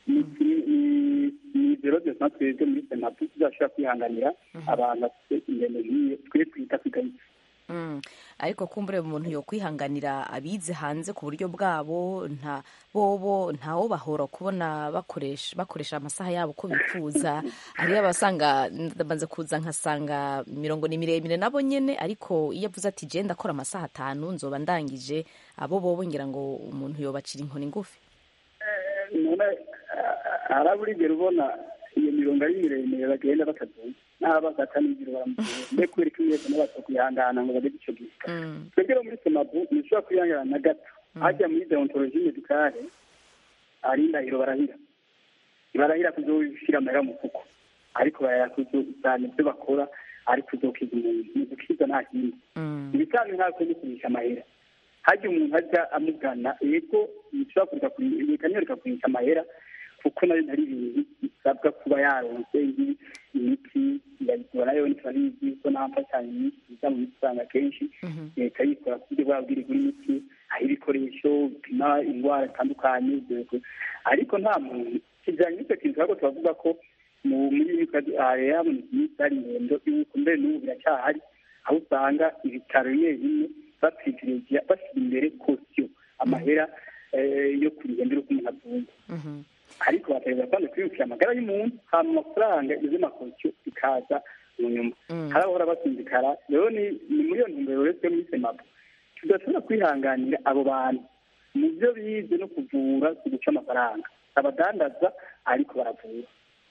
ni zero desa twebwe muri senapu tuzashobora kwihanganira abantu bafite ingendo nk'iyo twe twita kwigayitse Mm. ariko kumbure umuntu yo kwihanganira abize hanze ku buryo bwabo nta bobo ntawo bahora kubona bakoresha bakoresha amasaha yabo uko bifuza hariyo abasanga ndabanza kuza nkasanga mirongo ni miremire nabo nyene ariko iyo avuze ati je ndakora amasaha atanu nzoba ndangije abo bobo ngira ngo umuntu yobacira inkoni ngufi none haraburigera ubona iyo mirongo ari miremire bagenda bakazuye n'aba bagata n'ijoro baramutuye mbe kubera ko mwese n'abato kwihangana ngo bageze ico gihe twebwe rero muri semabu ntishobora kwihangana na gato hajya muri deontologie medicale ari indahiro barahira barahira kuzoshira amahera mu mufuko ariko barahira kuzosana ibyo bakora ari kuzokiza umuntu ni gukiza nta kindi ibisanzwe ntabwo ni kurisha amahera hajya umuntu ajya amugana yego bishobora kureka reka niyo reka kurisha amahera kuko nayo ntari ibintu bisabwa kuba yaronse imiti yayigura nayo ntiturabizi ko nta mfashanyo nyinshi ziza mu miti usanga kenshi leta yikora ku buryo bwabwira igura imiti aho ibikoresho bipima indwara zitandukanye ariko nta muntu kijyanye n'icyo kintu ahubwo turavuga ko muri rero habonetse iminsi hari ingendo y'uko mbere n'ubu biracyahari aho usanga ibitaro bimwe bimwe bapiriviregiya bashyira imbere kosiyo amahera yo kurihembera uko umuntu atunze ariko bategereza kandi kwiyubakira amagara y'umuntu hama amafaranga izo makosiyo ikaza mu nyuma hari abahora basinzikara rero ni muri iyo ntumbero rero twe muri semabu tudashobora kwihanganira abo bantu mu byo bize no kuvura si guca amafaranga abadandaza ariko baravura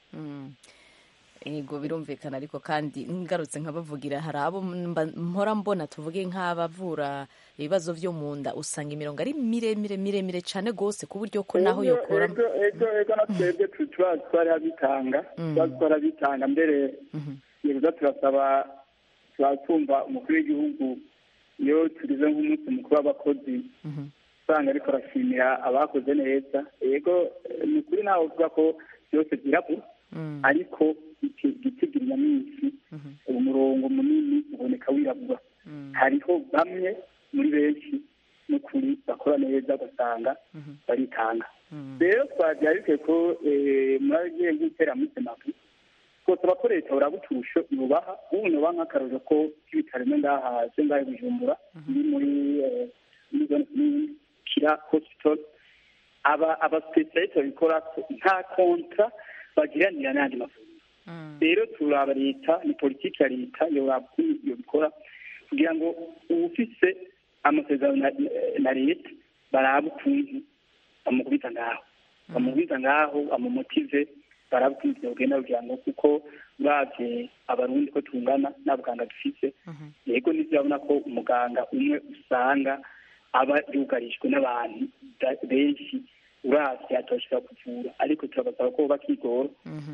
yego birumvikana ariko kandi ngarutse nkabavugira hari abo mpora mbona tuvuge nk'abavura ibibazo byo mu nda usanga imirongo ari miremire miremire cyane rwose ku buryo ko naho yokora ego ego na twebwe tuba twarabitanga tuba twarabitanga mbere yego turasaba twumva umukuru w'igihugu iyo tugeze nk'umunsi mukuru w'abakozi usanga ariko arashimira abakoze neza yego ni ukuri ntawe uvuga ko byose byirabura ariko igitigira minsi umurongo munini uboneka wirabura hariho bamwe muri benshi n'ukuri bakora neza ugasanga baritanga rero twagira bikwiye ko muragiye nk'itera muri semapu twosaba ko leta buraba uturusho ibubaha ubu nuba nk'akarorero ko k'ibitaro bimwe ngaha se ngahe bujumbura biri muri muri zone kira hospital aba abasipesialite babikora nta kontra bagiranira n'andi mavuriro rero turaba leta ni politiki ya leta yoraba ukuntu iyo bikora kugira ngo uwufise amasezerano na leta barabe ukuntu bamukubita ngaho bamukubita ngaho bamumotive barabe ukuntu byogenda kugira ngo kuko uravye abarundi ko tungana n'abaganga dufise yego ntivyabona ko umuganga umwe usanga aba yugarijwe n'abantu benshi uravye atoshobora kuvura ariko turabasaba ko bakigora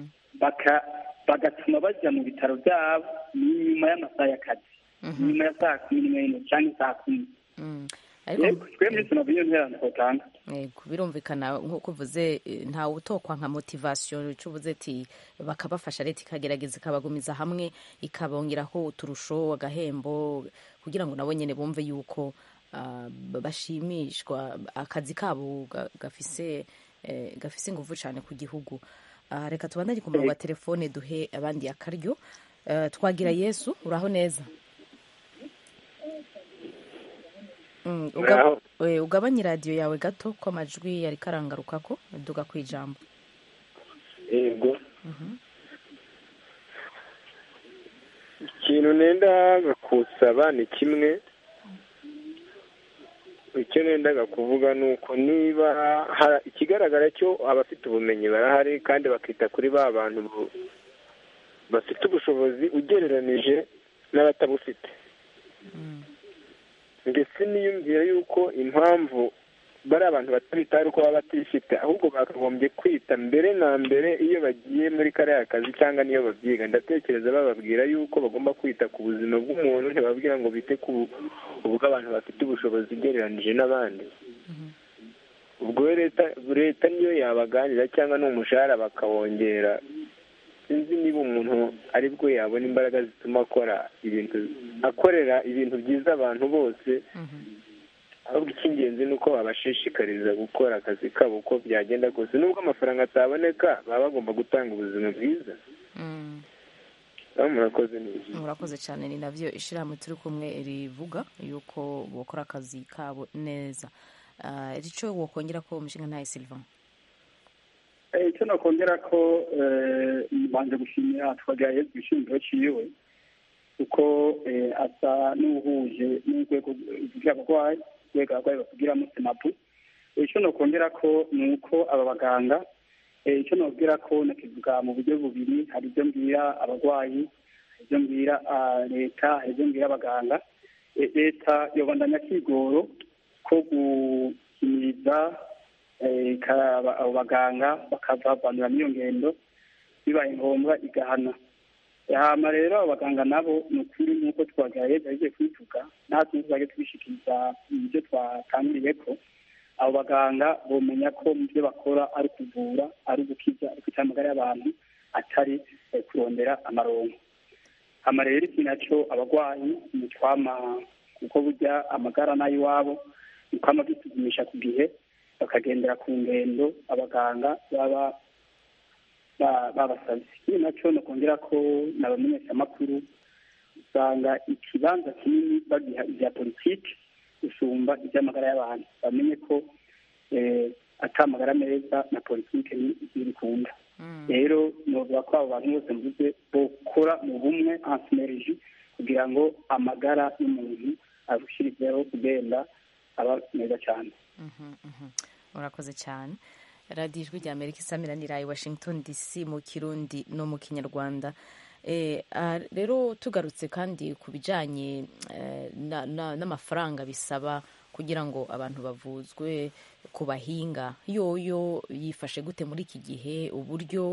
bagatuma bajya mu bitaro byabo nyuma y'amasaha y'akazi nyuma ya saa kumi n'imwe n'imwe cyangwa saa kumi twe muri sinavu iyo nterano twatanga yego birumvikana nk'uko uvuze ntawe utokwa nka motivasiyo icyo uvuze ati bakabafasha leta ikagerageza ikabagumiza hamwe ikabongeraho uturusho agahembo kugira ngo nabo nyine bumve yuko bashimishwa akazi kabo gafise gafise ingufu cyane ku gihugu reka tubandanye ku murongo wa telefone duhe abandi akaryo twagira yesu uraho neza ugabanye radiyo yawe gato ko amajwi yari karangaruka ko duga ku ijambo yego ikintu nenda kusaba ni kimwe icyo nendaga kuvuga ni uko niba ikigaragara cyo abafite ubumenyi barahari kandi bakita kuri ba bantu bafite ubushobozi ugereranije n'abatabufite ndetse niyumvira yuko impamvu bari abantu batabita ari uko baba batifite ahubwo bakagombye kwita mbere na mbere iyo bagiye muri kariya kazi cyangwa niyo babyiga ndatekereza bababwira yuko bagomba kwita ku buzima bw'umuntu ntibabwira ngo bite ku bw'abantu bafite ubushobozi ugereranije n'abandi ubwo leta leta niyo yabaganira cyangwa n'umushahara bakawongera sinzi niba umuntu ari bwo yabona imbaraga zituma akora ibintu akorera ibintu byiza abantu bose ahubwo icy'ingenzi ni uko babashishikariza gukora akazi kabo uko byagenda kose nubwo amafaranga ataboneka baba bagomba gutanga ubuzima bwiza murakoze neza murakoze cyane ni nabyo ishyirahamwe turi kumwe rivuga yuko bakora akazi kabo neza icyo wakongera ko umushinga ntayo silvan icyo nakongera ko mbanje gushimira twagira yezu ishingiro ciwe kuko asa n'uhuje n'urwego rw'abarwayi urwego abarwayi batugiramo senapu icyo nakongera ko ni uko aba baganga icyo nabwira ko nakivuga mu buryo bubiri hari ibyo mbwira abarwayi hari ibyo mbwira leta hari ibyo mbwira abaganga leta yobandanya akigoro ko gukimiriza abo baganga bakavavanura n'iyo ngendo bibaye ngombwa igahana hama rero abo baganga nabo ni ukuri nk'uko twagaye bagiye kubivuga natwe tuzajya tubishikiriza ibyo twatangiriye ko abo baganga bamenya ko mu byo bakora ari kuvura ari ugukiza ari kwita amagara y'abantu atari kurondera amaronko hama rero iki nacyo abarwayi ni twama kuko burya amagara n'ay'iwabo ni kwama bisuzumisha ku gihe bakagendera ku ngendo abaganga baba babasabye ikindi nacyo ni ukongera ko n'abamenyeshamakuru usanga ikibanza kinini bagiha ibya politiki gusumba iby'amagara y'abantu bamenye ko atamagara meza na politiki ntibikunda rero novuga ko abo bantu bose mvuze bokora mu bumwe ansineriji kugira ngo amagara y'umuntu arushirizeho kugenda aba meza cyane murakoze cyane radiyo ijwi rya amerika isamiranira i washington dc mu kirundi no mu kinyarwanda rero tugarutse kandi ku bijyanye n'amafaranga bisaba kugira ngo abantu bavuzwe ku bahinga yoyo yifashe gute muri iki gihe uburyo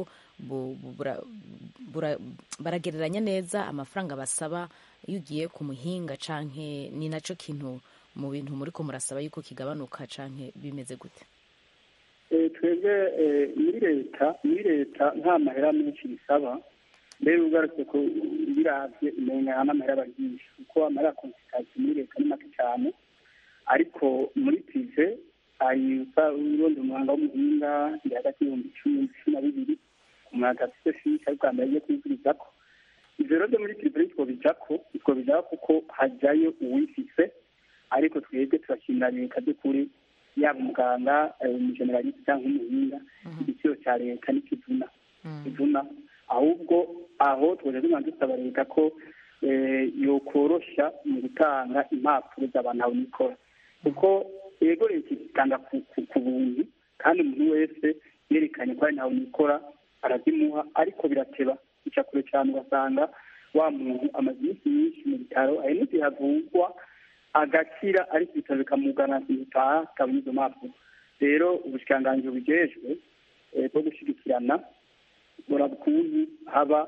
baragereranya neza amafaranga basaba iyo ugiye ku muhinga canke ni nacyo kintu mu bintu muri ko murasaba yuko kigabanuka canke bimeze gute twebwe muri leta muri leta nta mahera menshi bisaba mbere ugarutse ko birabye umenya n'amahera baryisha kuko amahera ya konsitatasiyo muri leta ni make cyane ariko muri pive hari urundi umuhanga w'umuhinga ndi hagati y'ibihumbi cumi cumi na bibiri umuntu adafite fishi ariko yambaye agiye kwivuriza ko ibyo rero byo muri pive nitwo bijya ko nitwo bijya kuko hajyayo uwifise ariko twebwe turashimira leta by'ukuri yaba umuganga umujeneraliste cyangwa umuhinga igiciro cya leta nikivuna kivuna ahubwo aho twaje tumanza dusaba leta ko yokoroshya mu gutanga impapuro z'abantu aho nikora kuko yego leta itanga ku buntu kandi umuntu wese yerekanye ko ari ntawe nikora arazimuha ariko birateba bica kure cyane ugasanga wa muntu amaze iminsi myinshi mu bitaro hari n'igihe havugwa agakira ariko ibitaro bikamugana bitaha akabona izo mpapuro rero ubushikiranganji bujejwe bwo gushyigikirana bura ukuntu haba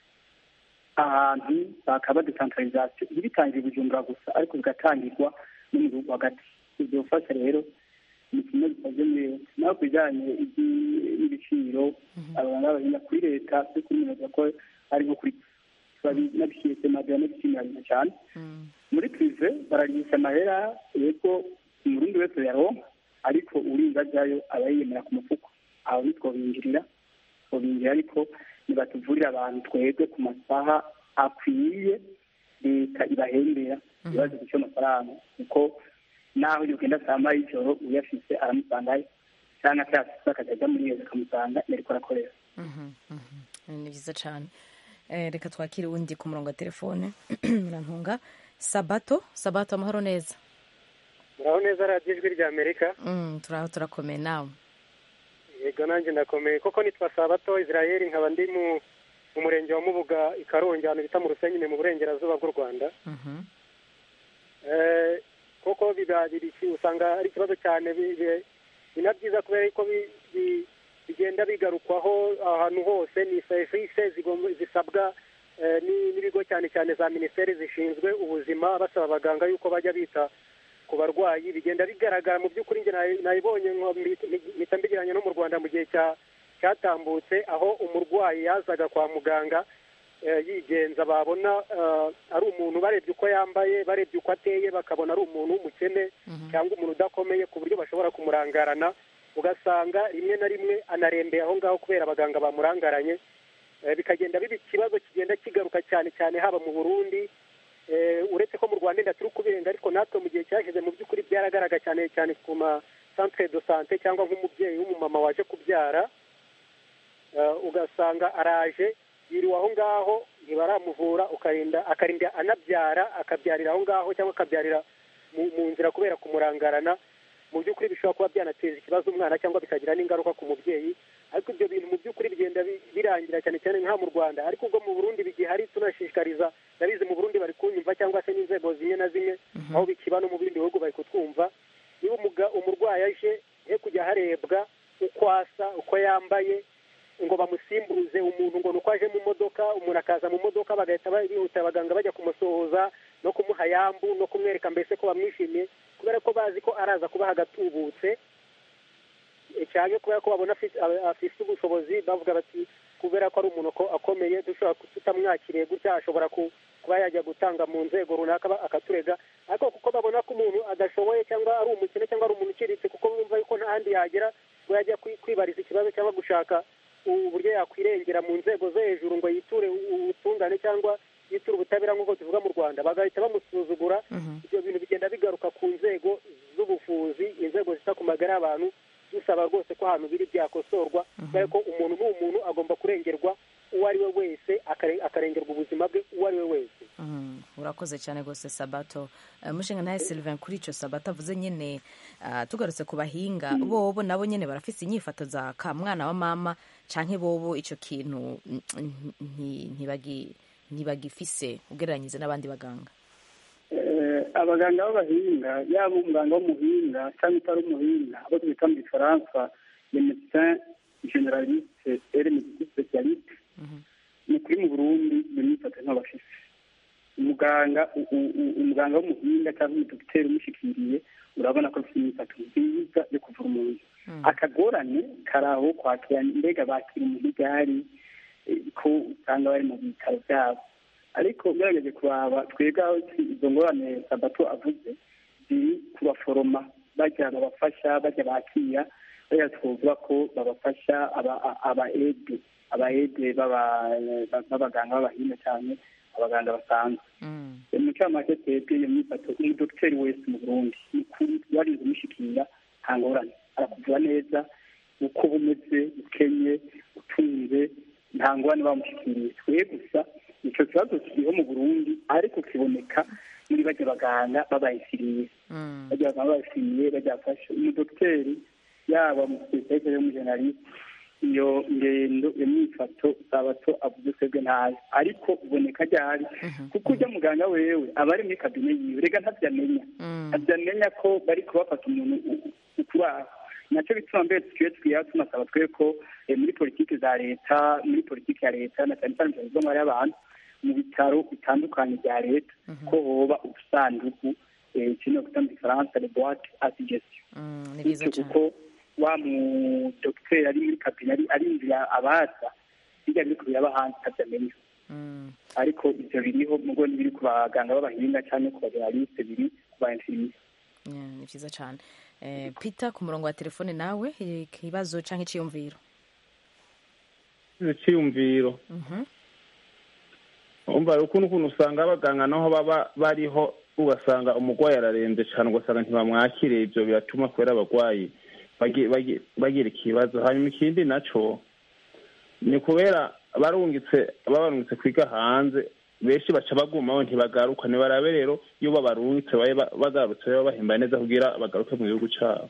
ahantu bakaba desantarizasiyo ntibitangire bujumbura gusa ariko bigatangirwa no mu gihugu hagati ibyo bufasha rero ni kimwe gikoze muri leta naho ku bijyanye n'ibiciro abantu b'abahinga kuri leta turi kumenya ko ari nko kuri nabishyuye semadiya n'ibishimira cyane muri prive baragisha amahera yego umurundi wese yaronka ariko urinda ajyayo aba yiyemera ku mufuko aho ntitwobinjirira twobinjira ariko nibatuvurira abantu twebwe ku masaha akwiye leta ibahembera ibibazo by'icyo amafaranga kuko naho yogenda saa moya y'ijoro uyafise aramusangayo cyangwa se yafise akajya ajya muri leta akamusanga yariko arakorera ni byiza cyane reka twakire uwundi ku murongo wa telefone murantunga sabato sabato amahoro neza muraho neza radiyo ijwi rya amerika turaho turakomeye nawe yego nanjye ndakomeye koko nitwa sabato israel nkaba ndi mu murenge wa mubuga i karongi ahantu bita mu rusenyine mu burengerazuba bw'u rwanda koko usanga ari ikibazo cyane ni na byiza kubera ko bigenda bigarukwaho ahantu hose ni serivisi zisabwa n'ibigo cyane cyane za minisiteri zishinzwe ubuzima basaba abaganga yuko bajya bita ku barwayi bigenda bigaragara mu by'ukuri njye nabibonye mpita mbigiranye no mu rwanda mu gihe cyatambutse aho umurwayi yazaga kwa muganga eh, yigenza babona eh, ari umuntu barebye uko yambaye barebye uko ateye bakabona ari umuntu w'umukene cyangwa umuntu udakomeye ku buryo bashobora kumurangarana ugasanga rimwe na rimwe anarembeye aho ngaho kubera abaganga bamurangaranye Eh, bikagenda biba ikibazo kigenda kigaruka cyane cyane haba mu burundi Eh, uretse ko mu rwanda inda turi kubirenga ariko natwe mu gihe cyashize mu by'ukuri byaragaragara cyane cyane ku ma centre de sante cyangwa nk'umubyeyi w'umumama waje kubyara Eh, ugasanga araje yiriwe aho ngaho ntibaramuvura ukarinda akarinda anabyara akabyarira aho ngaho cyangwa akabyarira mu, mu nzira kubera kumurangarana mu by'ukuri bishobora kuba byanateza ikibazo umwana cyangwa bikagira n'ingaruka ku mubyeyi ariko ibyo bintu mu by'ukuri bigenda bi- birangira cyane cyane nk'aha mu rwanda ariko ubwo mu burundi bigihari tunashishikariza ndabizi mu burundi bari kunyumva cyangwa se n'inzego zimwe na zimwe aho bikiba no mu bindi bihugu bari kutwumva niba umuga- umurwayi aje he kujya harebwa uko asa uko yambaye ngo bamusimbuze umuntu ngo nuko aje mu modoka umuntu akaza mu modoka bagahita ba- bihuta abaganga bajya kumusohoza no kumuha yambu no kumwereka mbese ko bamwishimiye kubera ko bazi ko araza kubaha agatubutse Eh, cyane kubera ko babona afite a- afite ubushobozi bavuga bati kubera ko ari umuntu ako- akomeye dushobora ku- tutamwakiriye gutya ashobora ku- kuba yajya gutanga mu nzego runaka ba- akaturega ariko kuko babona ko umuntu adashoboye cyangwa ari umukene cyangwa ari umuntu uciriritse kuko bumva yuko nta handi yagera ngo yajya kwi- kwibariza ikibazo cyangwa gushaka uburyo yakwirengera mu nzego zo hejuru ngo yiture ubutungane cyangwa yiture ubutabera nk'uko tuvuga mu rwanda bagahita bamusuzugura ibyo bintu bigenda bigaruka ku nzego z'ubuvuzi inzego zita ku magara y'abantu dusaba rwose ko ahantu biri byakosorwa kubera ko umuntu ni umuntu agomba kurengerwa uwo ari we wese akare- akarengerwa ubuzima bwe uwo ari we wese Mhm, urakoze cyane rwose sabato Eh, mushinga ntahe sylvain kuri icyo sabato avuze nyine ah, tugarutse ku bahinga bobo nabo nyine barafise inyifato za ka mwana wa mama canke bobo icyo kintu mm, nti- ntibagi- ntibagifise ugereranyije n'abandi baganga Eh, abaganga b'abahinga yaba umuganga w'umuhinga cyangwa utari umuhinga abo twita mu gifaransa le médecin generaliste et le médecin spécialiste ni kuri mu burundi iyo myifato ntibafise umuganga u- u- u- umuganga w'umuhinga cyangwa umudogiteri umushyikiriye urabona ko afite imyifato nziza yo kuvura umuntu akagorane kari aho kwakira mbega bakira umuntu igari ko usanga bari mu bitaro byabo ariko ugerageje kuraba twebwe aho izo ngorane sabato avuze ziri kubaforoma bajya babafasha bajya bakira bajya twovuga ko babafasha aba- aba ede aba ede b'aba- b'abaganga b'abahinga cyane abaganga basanzwe mu cyamake twebwe iyo myifato umudogiteri wese mu burundi ni ukuri warinze umushyikira nta ngorane arakuvura neza uko bumeze ukenye utunze nta ngorane bamushyikiriye twe gusa icyo kibazo kiriho mu burundi ariko kiboneka muri bajya baganga babayisiriye bajya baganga babayisiriye bajya bafasha umudogiteri yaba mu spesialite y'umujeneraliste iyo ngendo iyo myifato sabato avuze twebwe ntayo ariko uboneka ryari kuko ujya muganga wewe aba ari muri kabine yiwe rega ntabyamenya ntabyamenya ko bari kubafata umuntu u- ukuri aho nacyo bituma mbere twiwe twiha tunasaba twe ko eh, muri politiki za leta muri politiki ya leta na cyane cyane mu buzima y'abantu mu bitaro bitandukanye bya leta ko hoba ubusanduku eh, kino kwita mu gifaransa le boite à suggestion ni byiza bityo kuko wa mudogiteri ari muri kabine ari arinzira abaza bijya biri kubiraba hanze atabyamenya ariko ibyo biriho mugo n'ibiri ku baganga b'abahinga cyangwa ku bageraliste biri ku ba infirmier Yeah, ni byiza cyane Eh, peter ku murongo wa telefone nawe eh, ikibazo cyangwa icyiyumviro icyiyumviro Mhm. umva ukuntu ukuntu usanga abaganga naho baba bariho ugasanga umurwayi ararembye cyane ugasanga ntibamwakire ibyo biratuma kubera abarwayi bagi- bagi- bagira ikibazo hanyuma ikindi naco ni kubera barungitse babarungitse kwiga hanze benshi baca bagumaho ntibagaruka ntibarabe rero iyo babarungitse babe ba- bagarutse baba bahembaye neza kugira bagaruke mu gihugu cyabo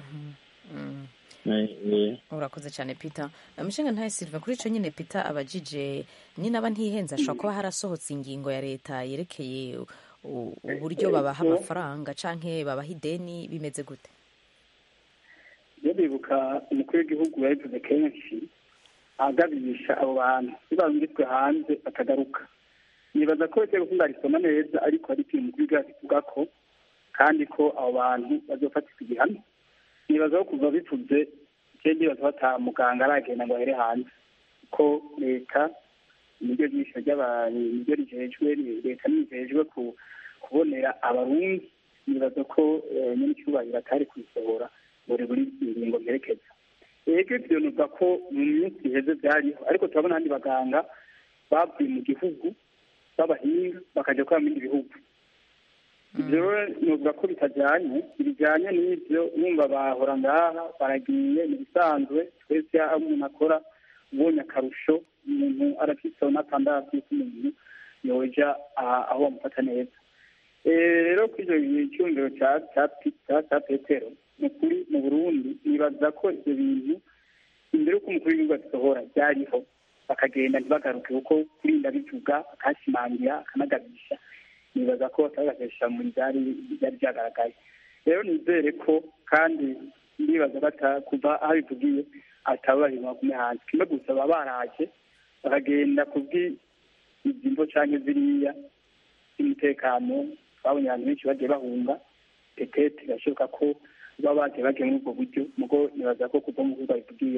Eh, eh. urakoze cyane peter umushinga ntawe silva kuri icyo nyine peter abajije nyine aba ntihenze ashobora kuba harasohotse ingingo ya leta yerekeye u- uburyo babaha amafaranga canke babaha ideni bimeze gute iyo bibuka umukuru w'igihugu yabivuze kenshi agabisha abo bantu iyo barungitswe hanze bakagaruka nibaza ko biteye gukunda risoma neza ariko hari ikintu umukuru w'igihugu kivuga ko kandi ko abo bantu bazofatirwa igihano nibaza ko kuva bivuze ikindi nibaza bataha muganga aragenda ngo ahere hanze ko leta niryo jisho ry'abantu niryo rijejwe leta nijejwe kubonera abarundi nibaza ko nyine icyubahiro atari kuyisohora buri buri ingingo mperekeza ego ibyo nuvuga ko mu minsi iheze byariho ariko turabona abandi baganga bavuye mu gihugu b'abahinga bakajya gukora mu bindi bihugu ibyo nuvuga ko bitajyanye bijyanye n'ibyo numva bahora ngaha baragiye ni ibisanzwe twese aho umuntu akora ubonye akarusho umuntu arafiteho n'atandatu y'umuntu yoja aho bamufata neza rero kuri icyo cyumviro cya petero ni ukuri mu burundi nibaza ko ibyo bintu imbere y'uko umukuru w'igihugu abisohora byariho bakagenda ntibagaruke kuko kurinda bivuga akashimangira akanagabisha nibaza ko batagakoresha mu byari byari byagaragaye rero nizere ko kandi ndibaza bata kuva aho bivugiye atababarira bagume hanze kimwe gusa baba baraje bakagenda kubw'izimvo cyangwa ziriya z'umutekano twabonye abantu benshi bagiye bahunga petete birashoboka ko baba bagiye bagiye muri ubwo buryo mugo nibaza ko kuva mu bihugu bivugiye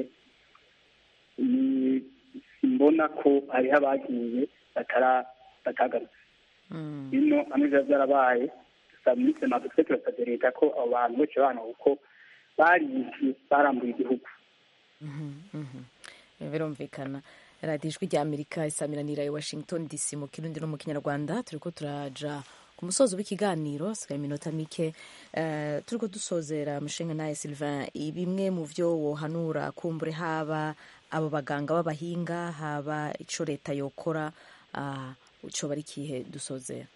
simbona ko hariho abagiye batagarutse bino hamwe biba byarabaye dusaba muri sena dufite turasabye leta ko abo bantu bose bana kuko baribye barambuye igihugu birumvikana radiyo ijwi rya amerika isamiranira i washington dc mu kirundi no mu kinyarwanda turi ko turaja ku musozo w'ikiganiro hasigaye iminota mike turi ko dusozera mushinga nawe sylvain bimwe mu byo wohanura kumbure haba abo baganga b'abahinga haba icyo leta yokora icyo bari kihe dusozera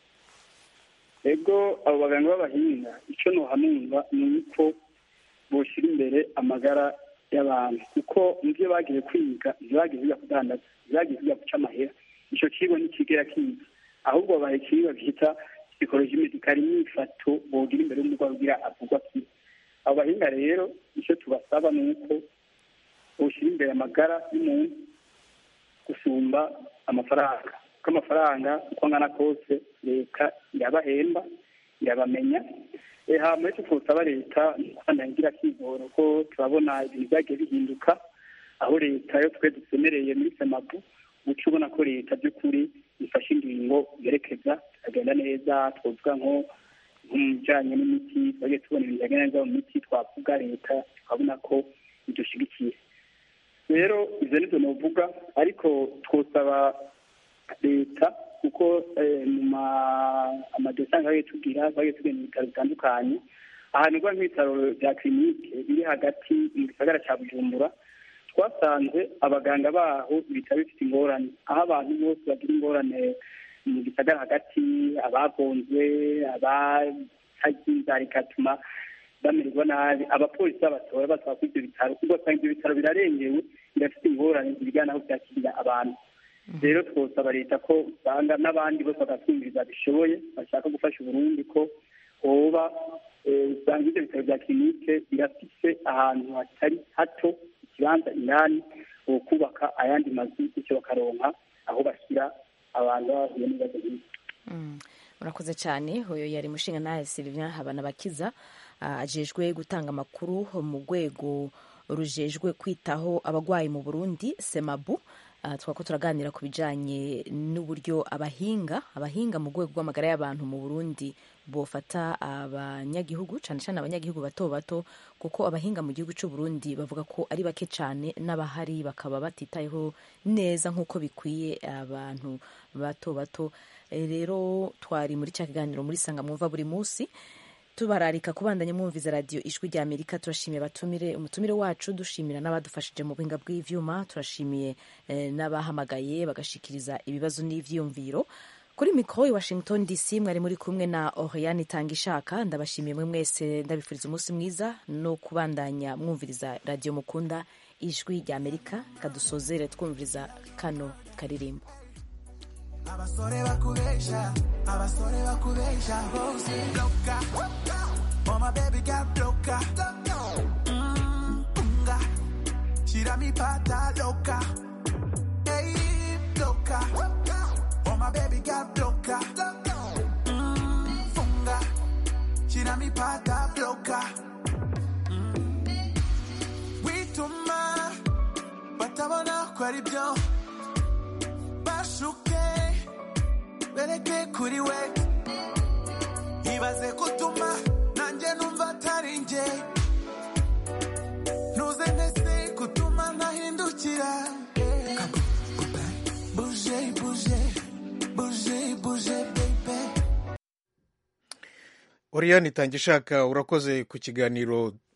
ego abo baganga b'abahinga icyo ntuhanurwa ni uko bushyira imbere amagara y'abantu kuko mu byo bagiye kwiga ntibagiye biga kudandaza ntibagiye biga guca amahera icyo kigo ntikigera kiga ahubwo babaye ikigo bita psikoloji medikari n'ifato bogira imbere y'umurwayi ugira avugwa kiwe abo bahinga rero icyo tubasaba ni uko bushyira imbere amagara y'umuntu gusumba amafaranga kuko amafaranga uko angana kose leta irabahemba irabamenya hama icyo twosaba leta ntangira kigoro ko turabona ibintu byagiye bihinduka aho leta yo twe dusemereye muri semapu uca ubona ko leta by'ukuri ifashe ingingo yerekeza tukagenda neza twavuga nko mu bijyanye n'imiti twagiye tubona ibintu bijyanye neza mu miti twavuga leta tukabona ko idushyigikiye rero ibyo ni byo navuga ariko twosaba leta kuko mu amadesanga bagiye tubwira bagiye tugenda mu bitaro bitandukanye ahantu uva nk'ibitaro bya kirinike biri hagati mu gisagara cya bujumbura twasanze abaganga baho ibitaro bifite ingorane aho abantu bose bagira ingorane mu gisagara hagati abagonzwe abatagiza rikatuma bamererwa nabi abapolisi babatora basaba kuri ibyo bitaro ugasanga ibyo bitaro birarengewe birafite ingorane zibijyana aho byakirira abantu rero twosaba leta ko usanga n'abandi bose bagatwumviriza bishoboye bashaka gufasha uburundi ko hoba usanga ibyo bitaro bya kirinike birafise ahantu hatari hato ikibanza indani ho kubaka ayandi mazu bityo bakaronka aho bashyira abantu bahuye n'ibibazo nk'ibyo murakoze cyane uyu yari mushinga nawe sylvain habanabakiza ajejwe gutanga amakuru mu rwego rujejwe kwitaho abarwayi mu burundi semabu twako turaganira ku bijyanye n'uburyo abahinga abahinga mu rwego rw'amagara y'abantu mu burundi bofata abanyagihugu cyane cyane abanyagihugu bato bato kuko abahinga mu gihugu cy'u Burundi bavuga ko ari bake cyane n'abahari bakaba batitayeho neza nk'uko bikwiye abantu bato bato rero twari muri cya kiganiro muri sanga mwumva buri munsi tubararika kubandanya mwumviza radiyo ijwi rya amerika turashimiye abatumire umutumire wacu dushimira n'abadufashije mu buhinga bw'ivyuma turashimiye n'abahamagaye bagashikiriza ibibazo n'ivyiyumviro kuri mikoro i washington dc mwari muri kumwe na oriane itanga ishaka ndabashimiye mwe mwese ndabifuriza umunsi mwiza no kubandanya mwumviriza radiyo mukunda ijwi rya amerika kadusozere twumviriza kano karirimbo abasore bakubesha abasore bakubesha bose loka mama baby got loka Mm, unga shirami pata loka hey loka mama baby got loka Mm, funga shirami pata loka Mm. wituma batabona ko ari byo mbereke kuri we ibaze kutuma nanjye numva atari njye ntuze ntese kutuma ntahindukira buje buje buje buje bebe oriyani itanga ishaka urakoze ku kiganiro